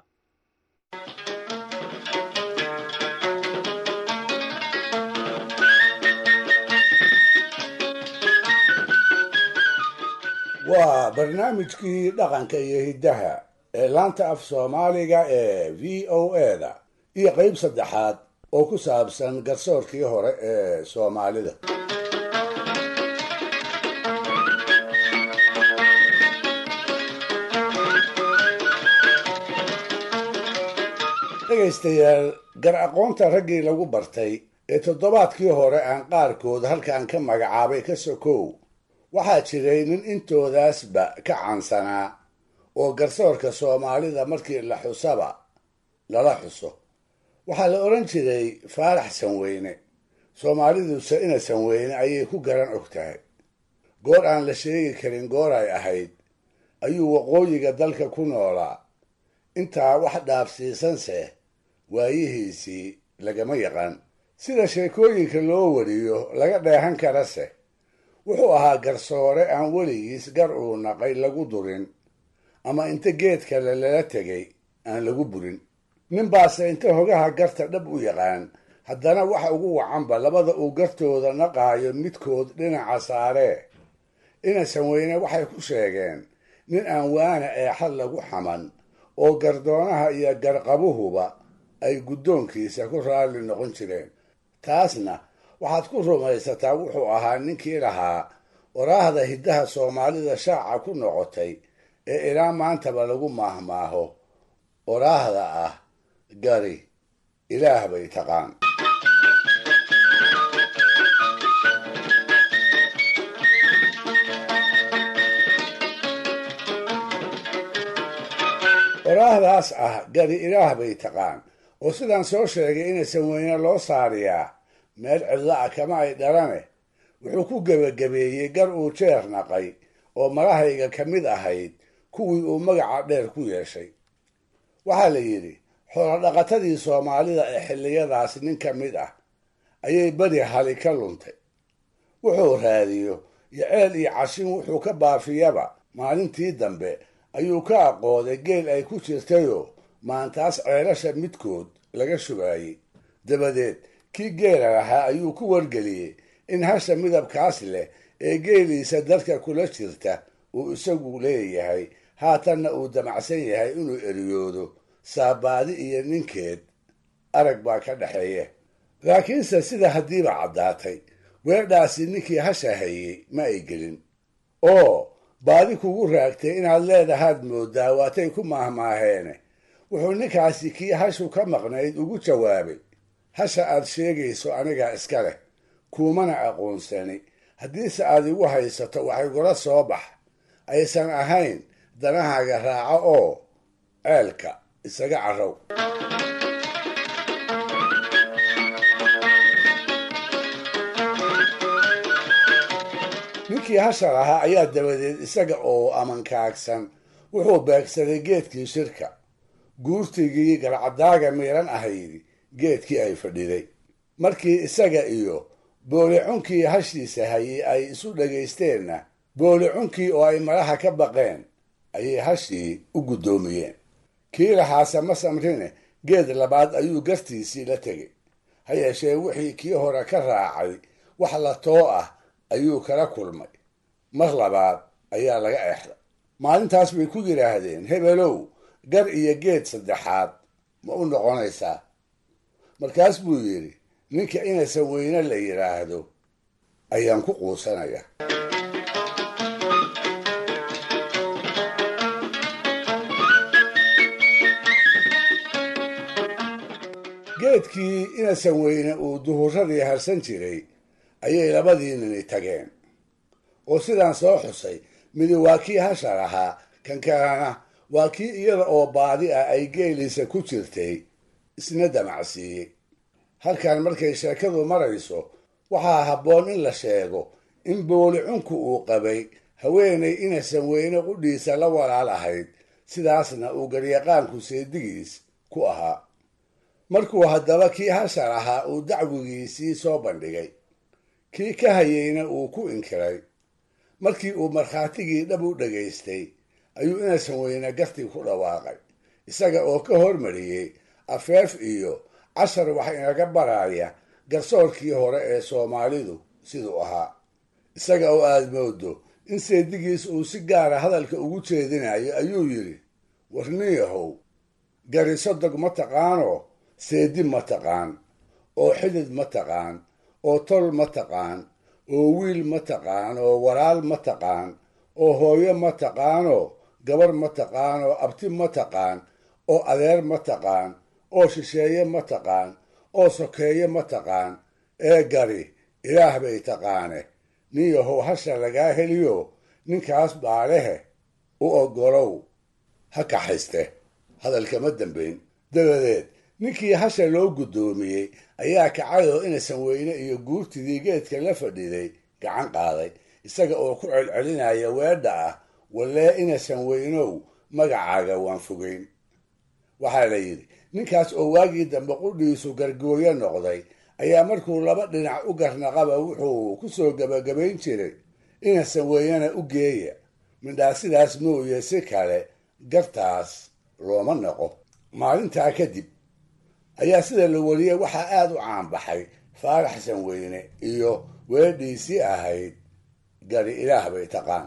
waa barnaamijkii dhaqanka iyo hiddaha ee laanta af soomaaliga ee v o eda iyo qayb saddexaad oo ku saabsan garsoorkii hore ee soomaalida dhegaystayaal gar aqoonta raggii lagu bartay ee toddobaadkii hore aan qaarkood halkan ka magacaabay ka sokow waxaa jiray nin intoodaasba ka cansanaa oo garsoorka soomaalida markii la xusaba lala xuso waxaa la odhan jiray faarax sanweyne soomaaliduse ina sanweyne ayay ku garan og tahay goor aan la sheegi karin goor ay ahayd ayuu waqooyiga dalka ku noolaa intaa wax dhaafsiisanse waayihiisii lagama yaqaan sida sheekooyinka loo wariyo laga dheehan karase wuxuu ahaa garsoore aan weligiis gar uu naqay lagu durin ama inta geed kale lala tegay aan lagu burin ninbaase inta hogaha garta dhab u yaqaan haddana waxa ugu wacanba labada uu gartooda naqaayo midkood dhinaca saaree ina sanweyne waxay ku sheegeen nin aan waana eexad lagu xaman oo gardoonaha iyo garqabuhuba ay guddoonkiisa ku raalli noqon jireen taasna waxaad ku rumaysataa wuxuu ahaa ninkii lahaa waraahda hiddaha soomaalida shaaca ku noqotay ee ilaa maantaba lagu maahmaaho waraahda ah gari ilaah bay taqaan waraahdaas ah gari ilaah bay taqaan oo sidaan soo sheegay inaysan weyne loo saariyaa meel cidlo ah kama ay dhalane wuxuu ku gebagabeeyey gar uu jeer naqay oo marahayga ka mid ahayd kuwii uu magaca dheer ku yeeshay waxaa la yidhi xoolodhaqatadii soomaalida ee xilliyadaas nin ka mid ah ayay beri hali ka luntay wuxuu raadiyo iyo ceel iyo cashin wuxuu ka baafiyaba maalintii dambe ayuu ka aqooday geel ay ku jirtayoo maantaas ceelasha midkood laga shubaayey dabadeed kii geela lahaa ayuu ku wargeliyey in hasha midabkaas leh ee geeliisa dadka kula jirta uu isagu leeyahay haatanna uu damacsan yahay inuu eriyoodo saabaadi iyo ninkeed arag baa ka dhexeeya laakiinse sida haddiiba caddaatay weedhaasi ninkii hasha hayey ma ay gelin oo baadi kugu raagtay inaad leedahaad mooddaa waatay ku maahmaaheene wuxuu ninkaasi kii hashu ka maqnayd ugu jawaabay hasha aad sheegayso anigaa iska leh kuumana aqoonsani haddiise aad igu haysato wax igula soo bax aysan ahayn danahaaga raaco oo ceelka isaga carrow ninkii hasha lahaa ayaa dabadeed isaga oo amankaagsan wuxuu beegsaday geedkii shirka guurtigii garcadaaga miiran ahayd geedkii ay fadhiday markii isaga iyo boolicunkii hashiisa hayay ay isu dhagaysteenna boolicunkii oo ay madaxa ka baqeen ayay hashii u guddoomiyeen kii lahaase ma samrine geed labaad ayuu gartiisii la tegay ha yeeshee wixii kii hore ka raacay wax la too ah ayuu kala kulmay mar labaad ayaa laga exday maalintaas bay ku yidhaahdeen hebelow gar iyo geed saddexaad ma u noqonaysaa markaas buu yidhi ninka inaysan weyne la yidhaahdo ayaan ku quusanaya geedkii inasan weyne uu duhuradii harsan jiray ayay labadii nini tageen oo sidaan soo xusay midi waa kii hashar ahaa kan kalena waa kii iyada oo baadi ah ay geeliisa ku jirtay isna damacsiiyey halkan markay sheekadu marayso waxaa habboon in la sheego in booli cunku uu qabay haweenay inasan weyne qudhiisa la walaal ahayd sidaasna uu garyaqaanku seedigiis ku ahaa markuu haddaba kii hashar ahaa uu dacwigiisii soo bandhigay kii ka hayeyna uu ku inkiray markii uu markhaatigii dhab u dhagaystay ayuu inasan weyne gartii ku dhawaaqay isaga oo ka hormariyey afeef iyo cashar wax inaga baraya garsoorkii hore ee soomaalidu siduu ahaa isaga oo aada moodo in seedigiis uu si gaara hadalka ugu jeedinayo ayuu yidhi warniyahow garisodog ma taqaanoo seedi ma taqaan oo xidid ma taqaan oo tol ma taqaan oo wiil ma taqaan oo walaal ma taqaan oo hooyo ma taqaanoo gabar ma taqaan oo abti ma taqaan oo adeer ma taqaan oo shisheeye ma taqaan oo sokeeye ma taqaan ee gari ilaah bay taqaane nin yahow hasha lagaa heliyo ninkaas baalehe u oggolow ha kaxayste hadalkama dambayn dabadeed ninkii hasha loo guddoomiyey ayaa kacay oo inasan weyne iyo guurtidii geedka la fadhiday gacan qaaday isaga oo ku celcelinaya weedha ah wallee inasan weynow magacaaga waan fogeyn waxaa la yidhi ninkaas oo waagii dambe qudhiisu gargooyo noqday ayaa markuu laba dhinac u garnaqaba wuxuu ku soo gebagabayn jiray inasan weynena u geeya midhaa sidaas mooye si kale gartaas looma noqo maalintaa kadib ayaa sida la wariyey waxaa aada u caanbaxay faarax xasan weyne iyo weedhiisii ahayd gari ilaah bay taqaan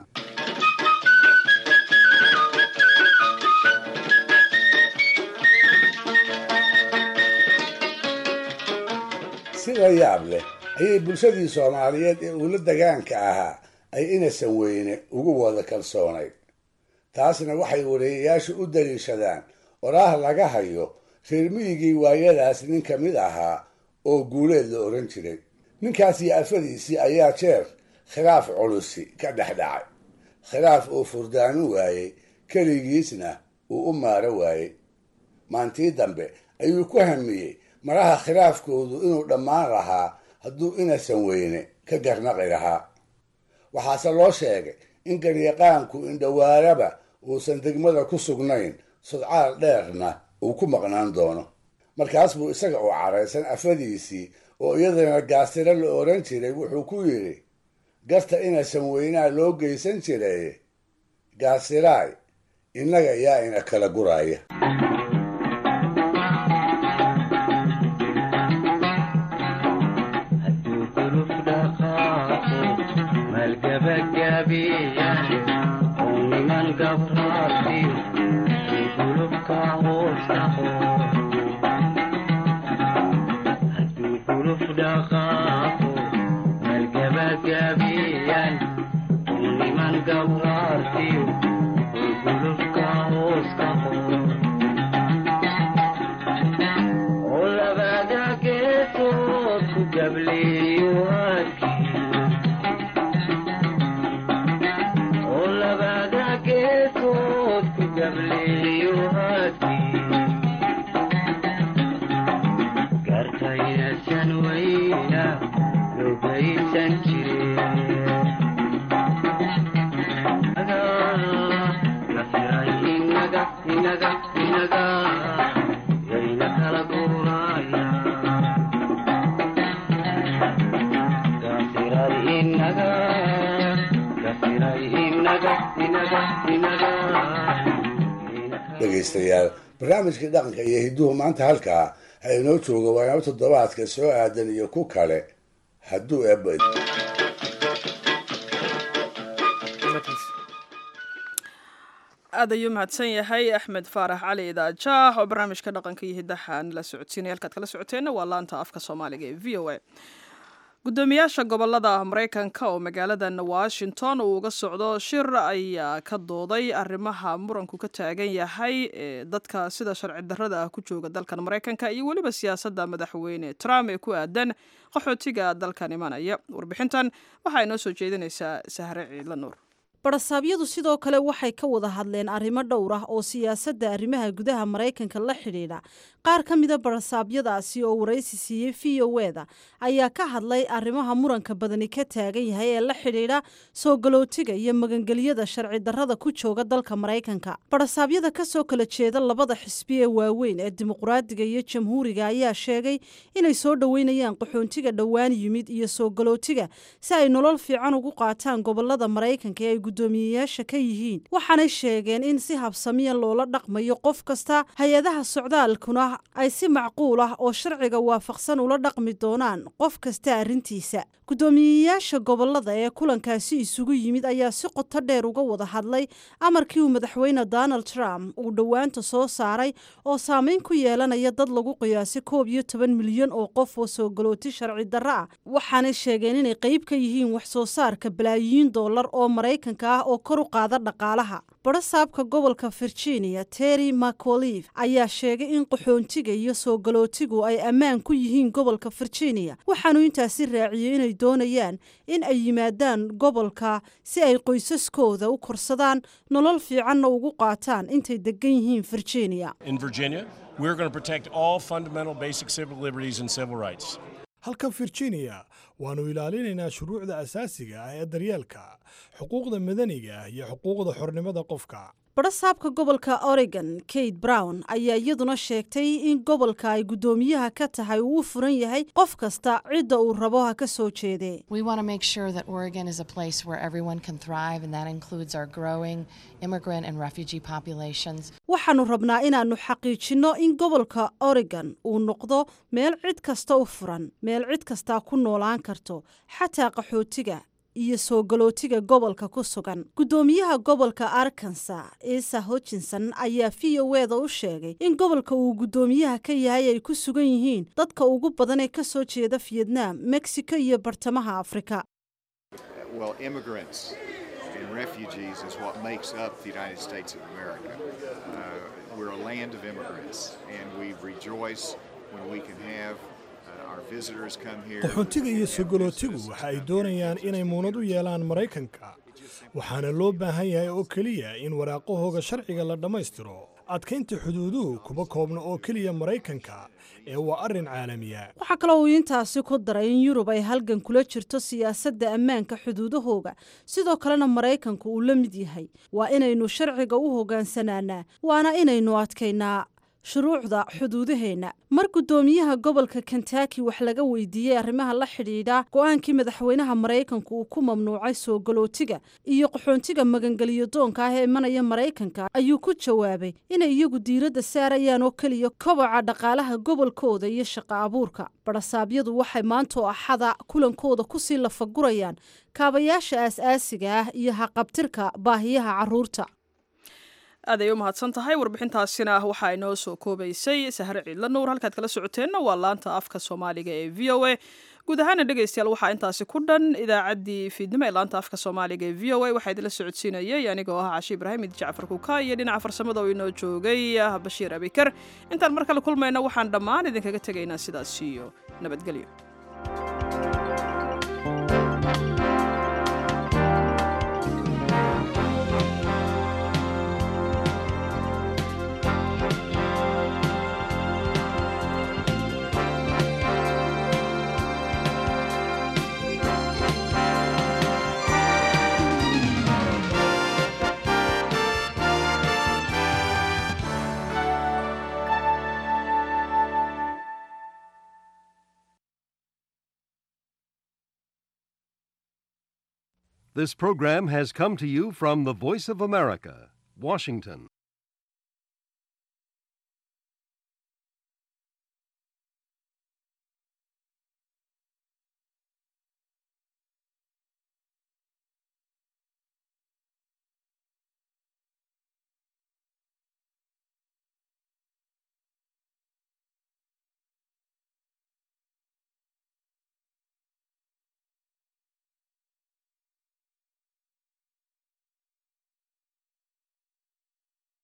sida yaab leh ayay bulshadii soomaaliyeed ee uula dagaanka ahaa ay inasan weyne ugu wada kalsoonayd taasna waxay wariyayaashu u daliishadaan oraah laga hayo reer miyigii waayadaas nin ka mid ahaa oo guuleed la odhan jiray ninkaas iyo afadiisii ayaa jeer khilaaf culusi ka dhex dhacay khilaaf uu furdaamin waayey keligiisna uu u maaro waayey maantii dambe ayuu ku hamiyey maraha khilaafkoodu inuu dhammaan lahaa hadduu inasan weyne ka garnaqi lahaa waxaase loo sheegay in garyaqaanku indhowaaraba uusan degmada ku sugnayn sodcaal dheerna uu ku maqnaan doono markaas buu isaga oo caraysan afadiisii oo iyadana gaasiro la odhan jiray wuxuu ku yidhi garta inasan weynaa loo geysan jiray gaasiraay innaga yaa ina kala guraya dhegaystayaal barnaamijkii dhaqanka iyo hidduhu maanta halkaa ha inoo jooga waana toddobaadka soo aadan iyo ku kale hadduu eebba aad ayuu mahadsan yahay axmed faarax cali idaajaah oo barnaamijka dhaqanka iyo hiddaha nala socodsiinaya halkaad kala socoteenna waa laanta afka soomaaliga ee v o a gudoomiyaasha gobolada maraykanka oo magaaladan washington uu uga socdo shir ayaa ka dooday arrimaha muranku ka taagan yahay ee dadka sida sharci darrada ah ku jooga dalkan maraykanka iyo weliba siyaasadda madaxweyne trump ee ku aadan qaxootiga dalkan imanaya warbixintan waxaa inoo soo jeedinaysaa sahre ciidla nuur barasaabyadu sidoo kale waxay ka wada hadleen arrimo dhowr ah oo siyaasadda arrimaha gudaha maraykanka la xidhiidha qaar ka mida barasaabyadaasi oo waraysi siiyey v o eda ayaa ka hadlay arrimaha muranka badani ka taagan yahay ee la xidhiidha soo galootiga iyo magangelyada sharci darrada ku jooga dalka maraykanka barasaabyada kasoo kala jeeda labada xisbi ee waaweyn ee dimuqraadiga iyo jamhuuriga ayaa sheegay inay soo dhoweynayaan qaxoontiga dhowaan yimid iyo soo galootiga si ay nolol fiican ugu qaataan gobolada maraykanka ee ay gudoomiyeyaasha ka yihiin waxaanay sheegeen in si habsamiya loola dhaqmayo qof kasta hay-adaha socdaalkuna ay si macquul ah oo sharciga waafaqsan ula dhaqmi doonaan qof kasta arrintiisa guddoomiyeyaasha gobolada ee kulankaasi isugu yimid ayaa si qoto dheer uga wada hadlay amarkii uu madaxweyne donald trump uu dhowaanta soo saaray oo saameyn ku yeelanaya dad lagu qiyaasay koob iyo toban milyan oo qof oo soo galooti sharci darro ah waxaanay sheegeen inay qayb ka yihiin wax soo saarka balaayiin dollar oo maraykanka ah oo kor u qaada dhaqaalaha barasaabka gobolka virginia terry mcaulif ayaa sheegay in qaxoontiga iyo soo galootigu ay ammaan ku yihiin gobolka virginia waxaanu intaasi raaciyey inay doonayaan in ay yimaadaan gobolka si ay qoysaskooda u korsadaan nolol fiicanna ugu qaataan intay degan yihiin virginia In Virginia, we're going to protect all fundamental basic civil liberties and civil rights. halka virginia waannu ilaalinaynaa shuruucda asaasiga ah ee daryeelka xuquuqda madaniga ah iyo xuquuqda xornimada qofka barasaabka gobolka oregon kate brown ayaa iyaduna sheegtay in gobolka ay guddoomiyaha ka tahay uu u furan yahay qof kasta cidda uu rabo ha ka soo jeedee We want to make sure that Oregon is a place where everyone can thrive, and that includes our growing immigrant and refugee populations. waxaannu rabnaa inaannu xaqiijinno in gobolka oregon uu noqdo meel cid kasta u furan meel cid kastaa ku noolaan karto xataa qaxootiga iyo soo galootiga gobolka ku sugan guddoomiyaha gobolka arkansa isa hutchinson ayaa v o eda u sheegay in gobolka uu guddoomiyaha ka yahay ay ku sugan yihiin dadka ugu badan ee ka soo jeeda vietnam mexico iyo bartamaha afrika Well, immigrants and refugees is what makes up the United States of America. Uh, we're a land of immigrants, and we rejoice when we can have uh, our visitors come here. qaxoontiga iyo sogolootigu waxa ay doonayaan inay muunad u yeelaan maraykanka waxaana loo baahan yahay oo keliya in waraaqahooga sharciga la dhammaystiro adkaynta xuduuduhu kuma koobna oo keliya maraykanka ee waa arrin caalamiya waxaa kaloo uu intaasi ku daray in yurub ay halgan kula jirto siyaasadda ammaanka xuduudahooga sidoo kalena maraykanku uu la mid yahay waa inaynu sharciga u hogaansanaanaa waana inaynu adkaynaa shuruucda xuduudaheenna mar guddoomiyaha gobolka kentaki wax laga weydiiyey arrimaha la xidhiidha go-aankii madaxweynaha maraykanku uu ku mamnuucay soo galootiga iyo qaxoontiga magangeliyo doonka ah ee imanaya maraykanka ayuu ku jawaabay inay iyagu diiradda saarayaan oo keliya koboca dhaqaalaha gobolkooda iyo shaqo abuurka barasaabyadu waxay maantoo axada kulankooda kusii lafagurayaan kaabayaasha aas-aasiga ah iyo haqabtirka baahiyaha carruurta aad ay u mahadsan tahay warbixintaasina waxaa inoo soo koobaysay sahre ciidla nuur halkaad kala socoteenna waa laanta afka soomaaliga ee v o a guud ahaana dhegaystayaal waxaa intaasi ku dhan idaacaddii fiidnimo ee laanta afka soomaaliga ee v o a waxaa idinla socodsiinayay anigoo ah cashi ibraahim idi jacfar kuka iyo dhinaca farsamada oo inoo joogay bashiir abikar intaan mar kale kulmayna waxaan dhammaan idinkaga tegaynaa sidaas iyo nabadgelyo This program has come to you from the Voice of America, Washington.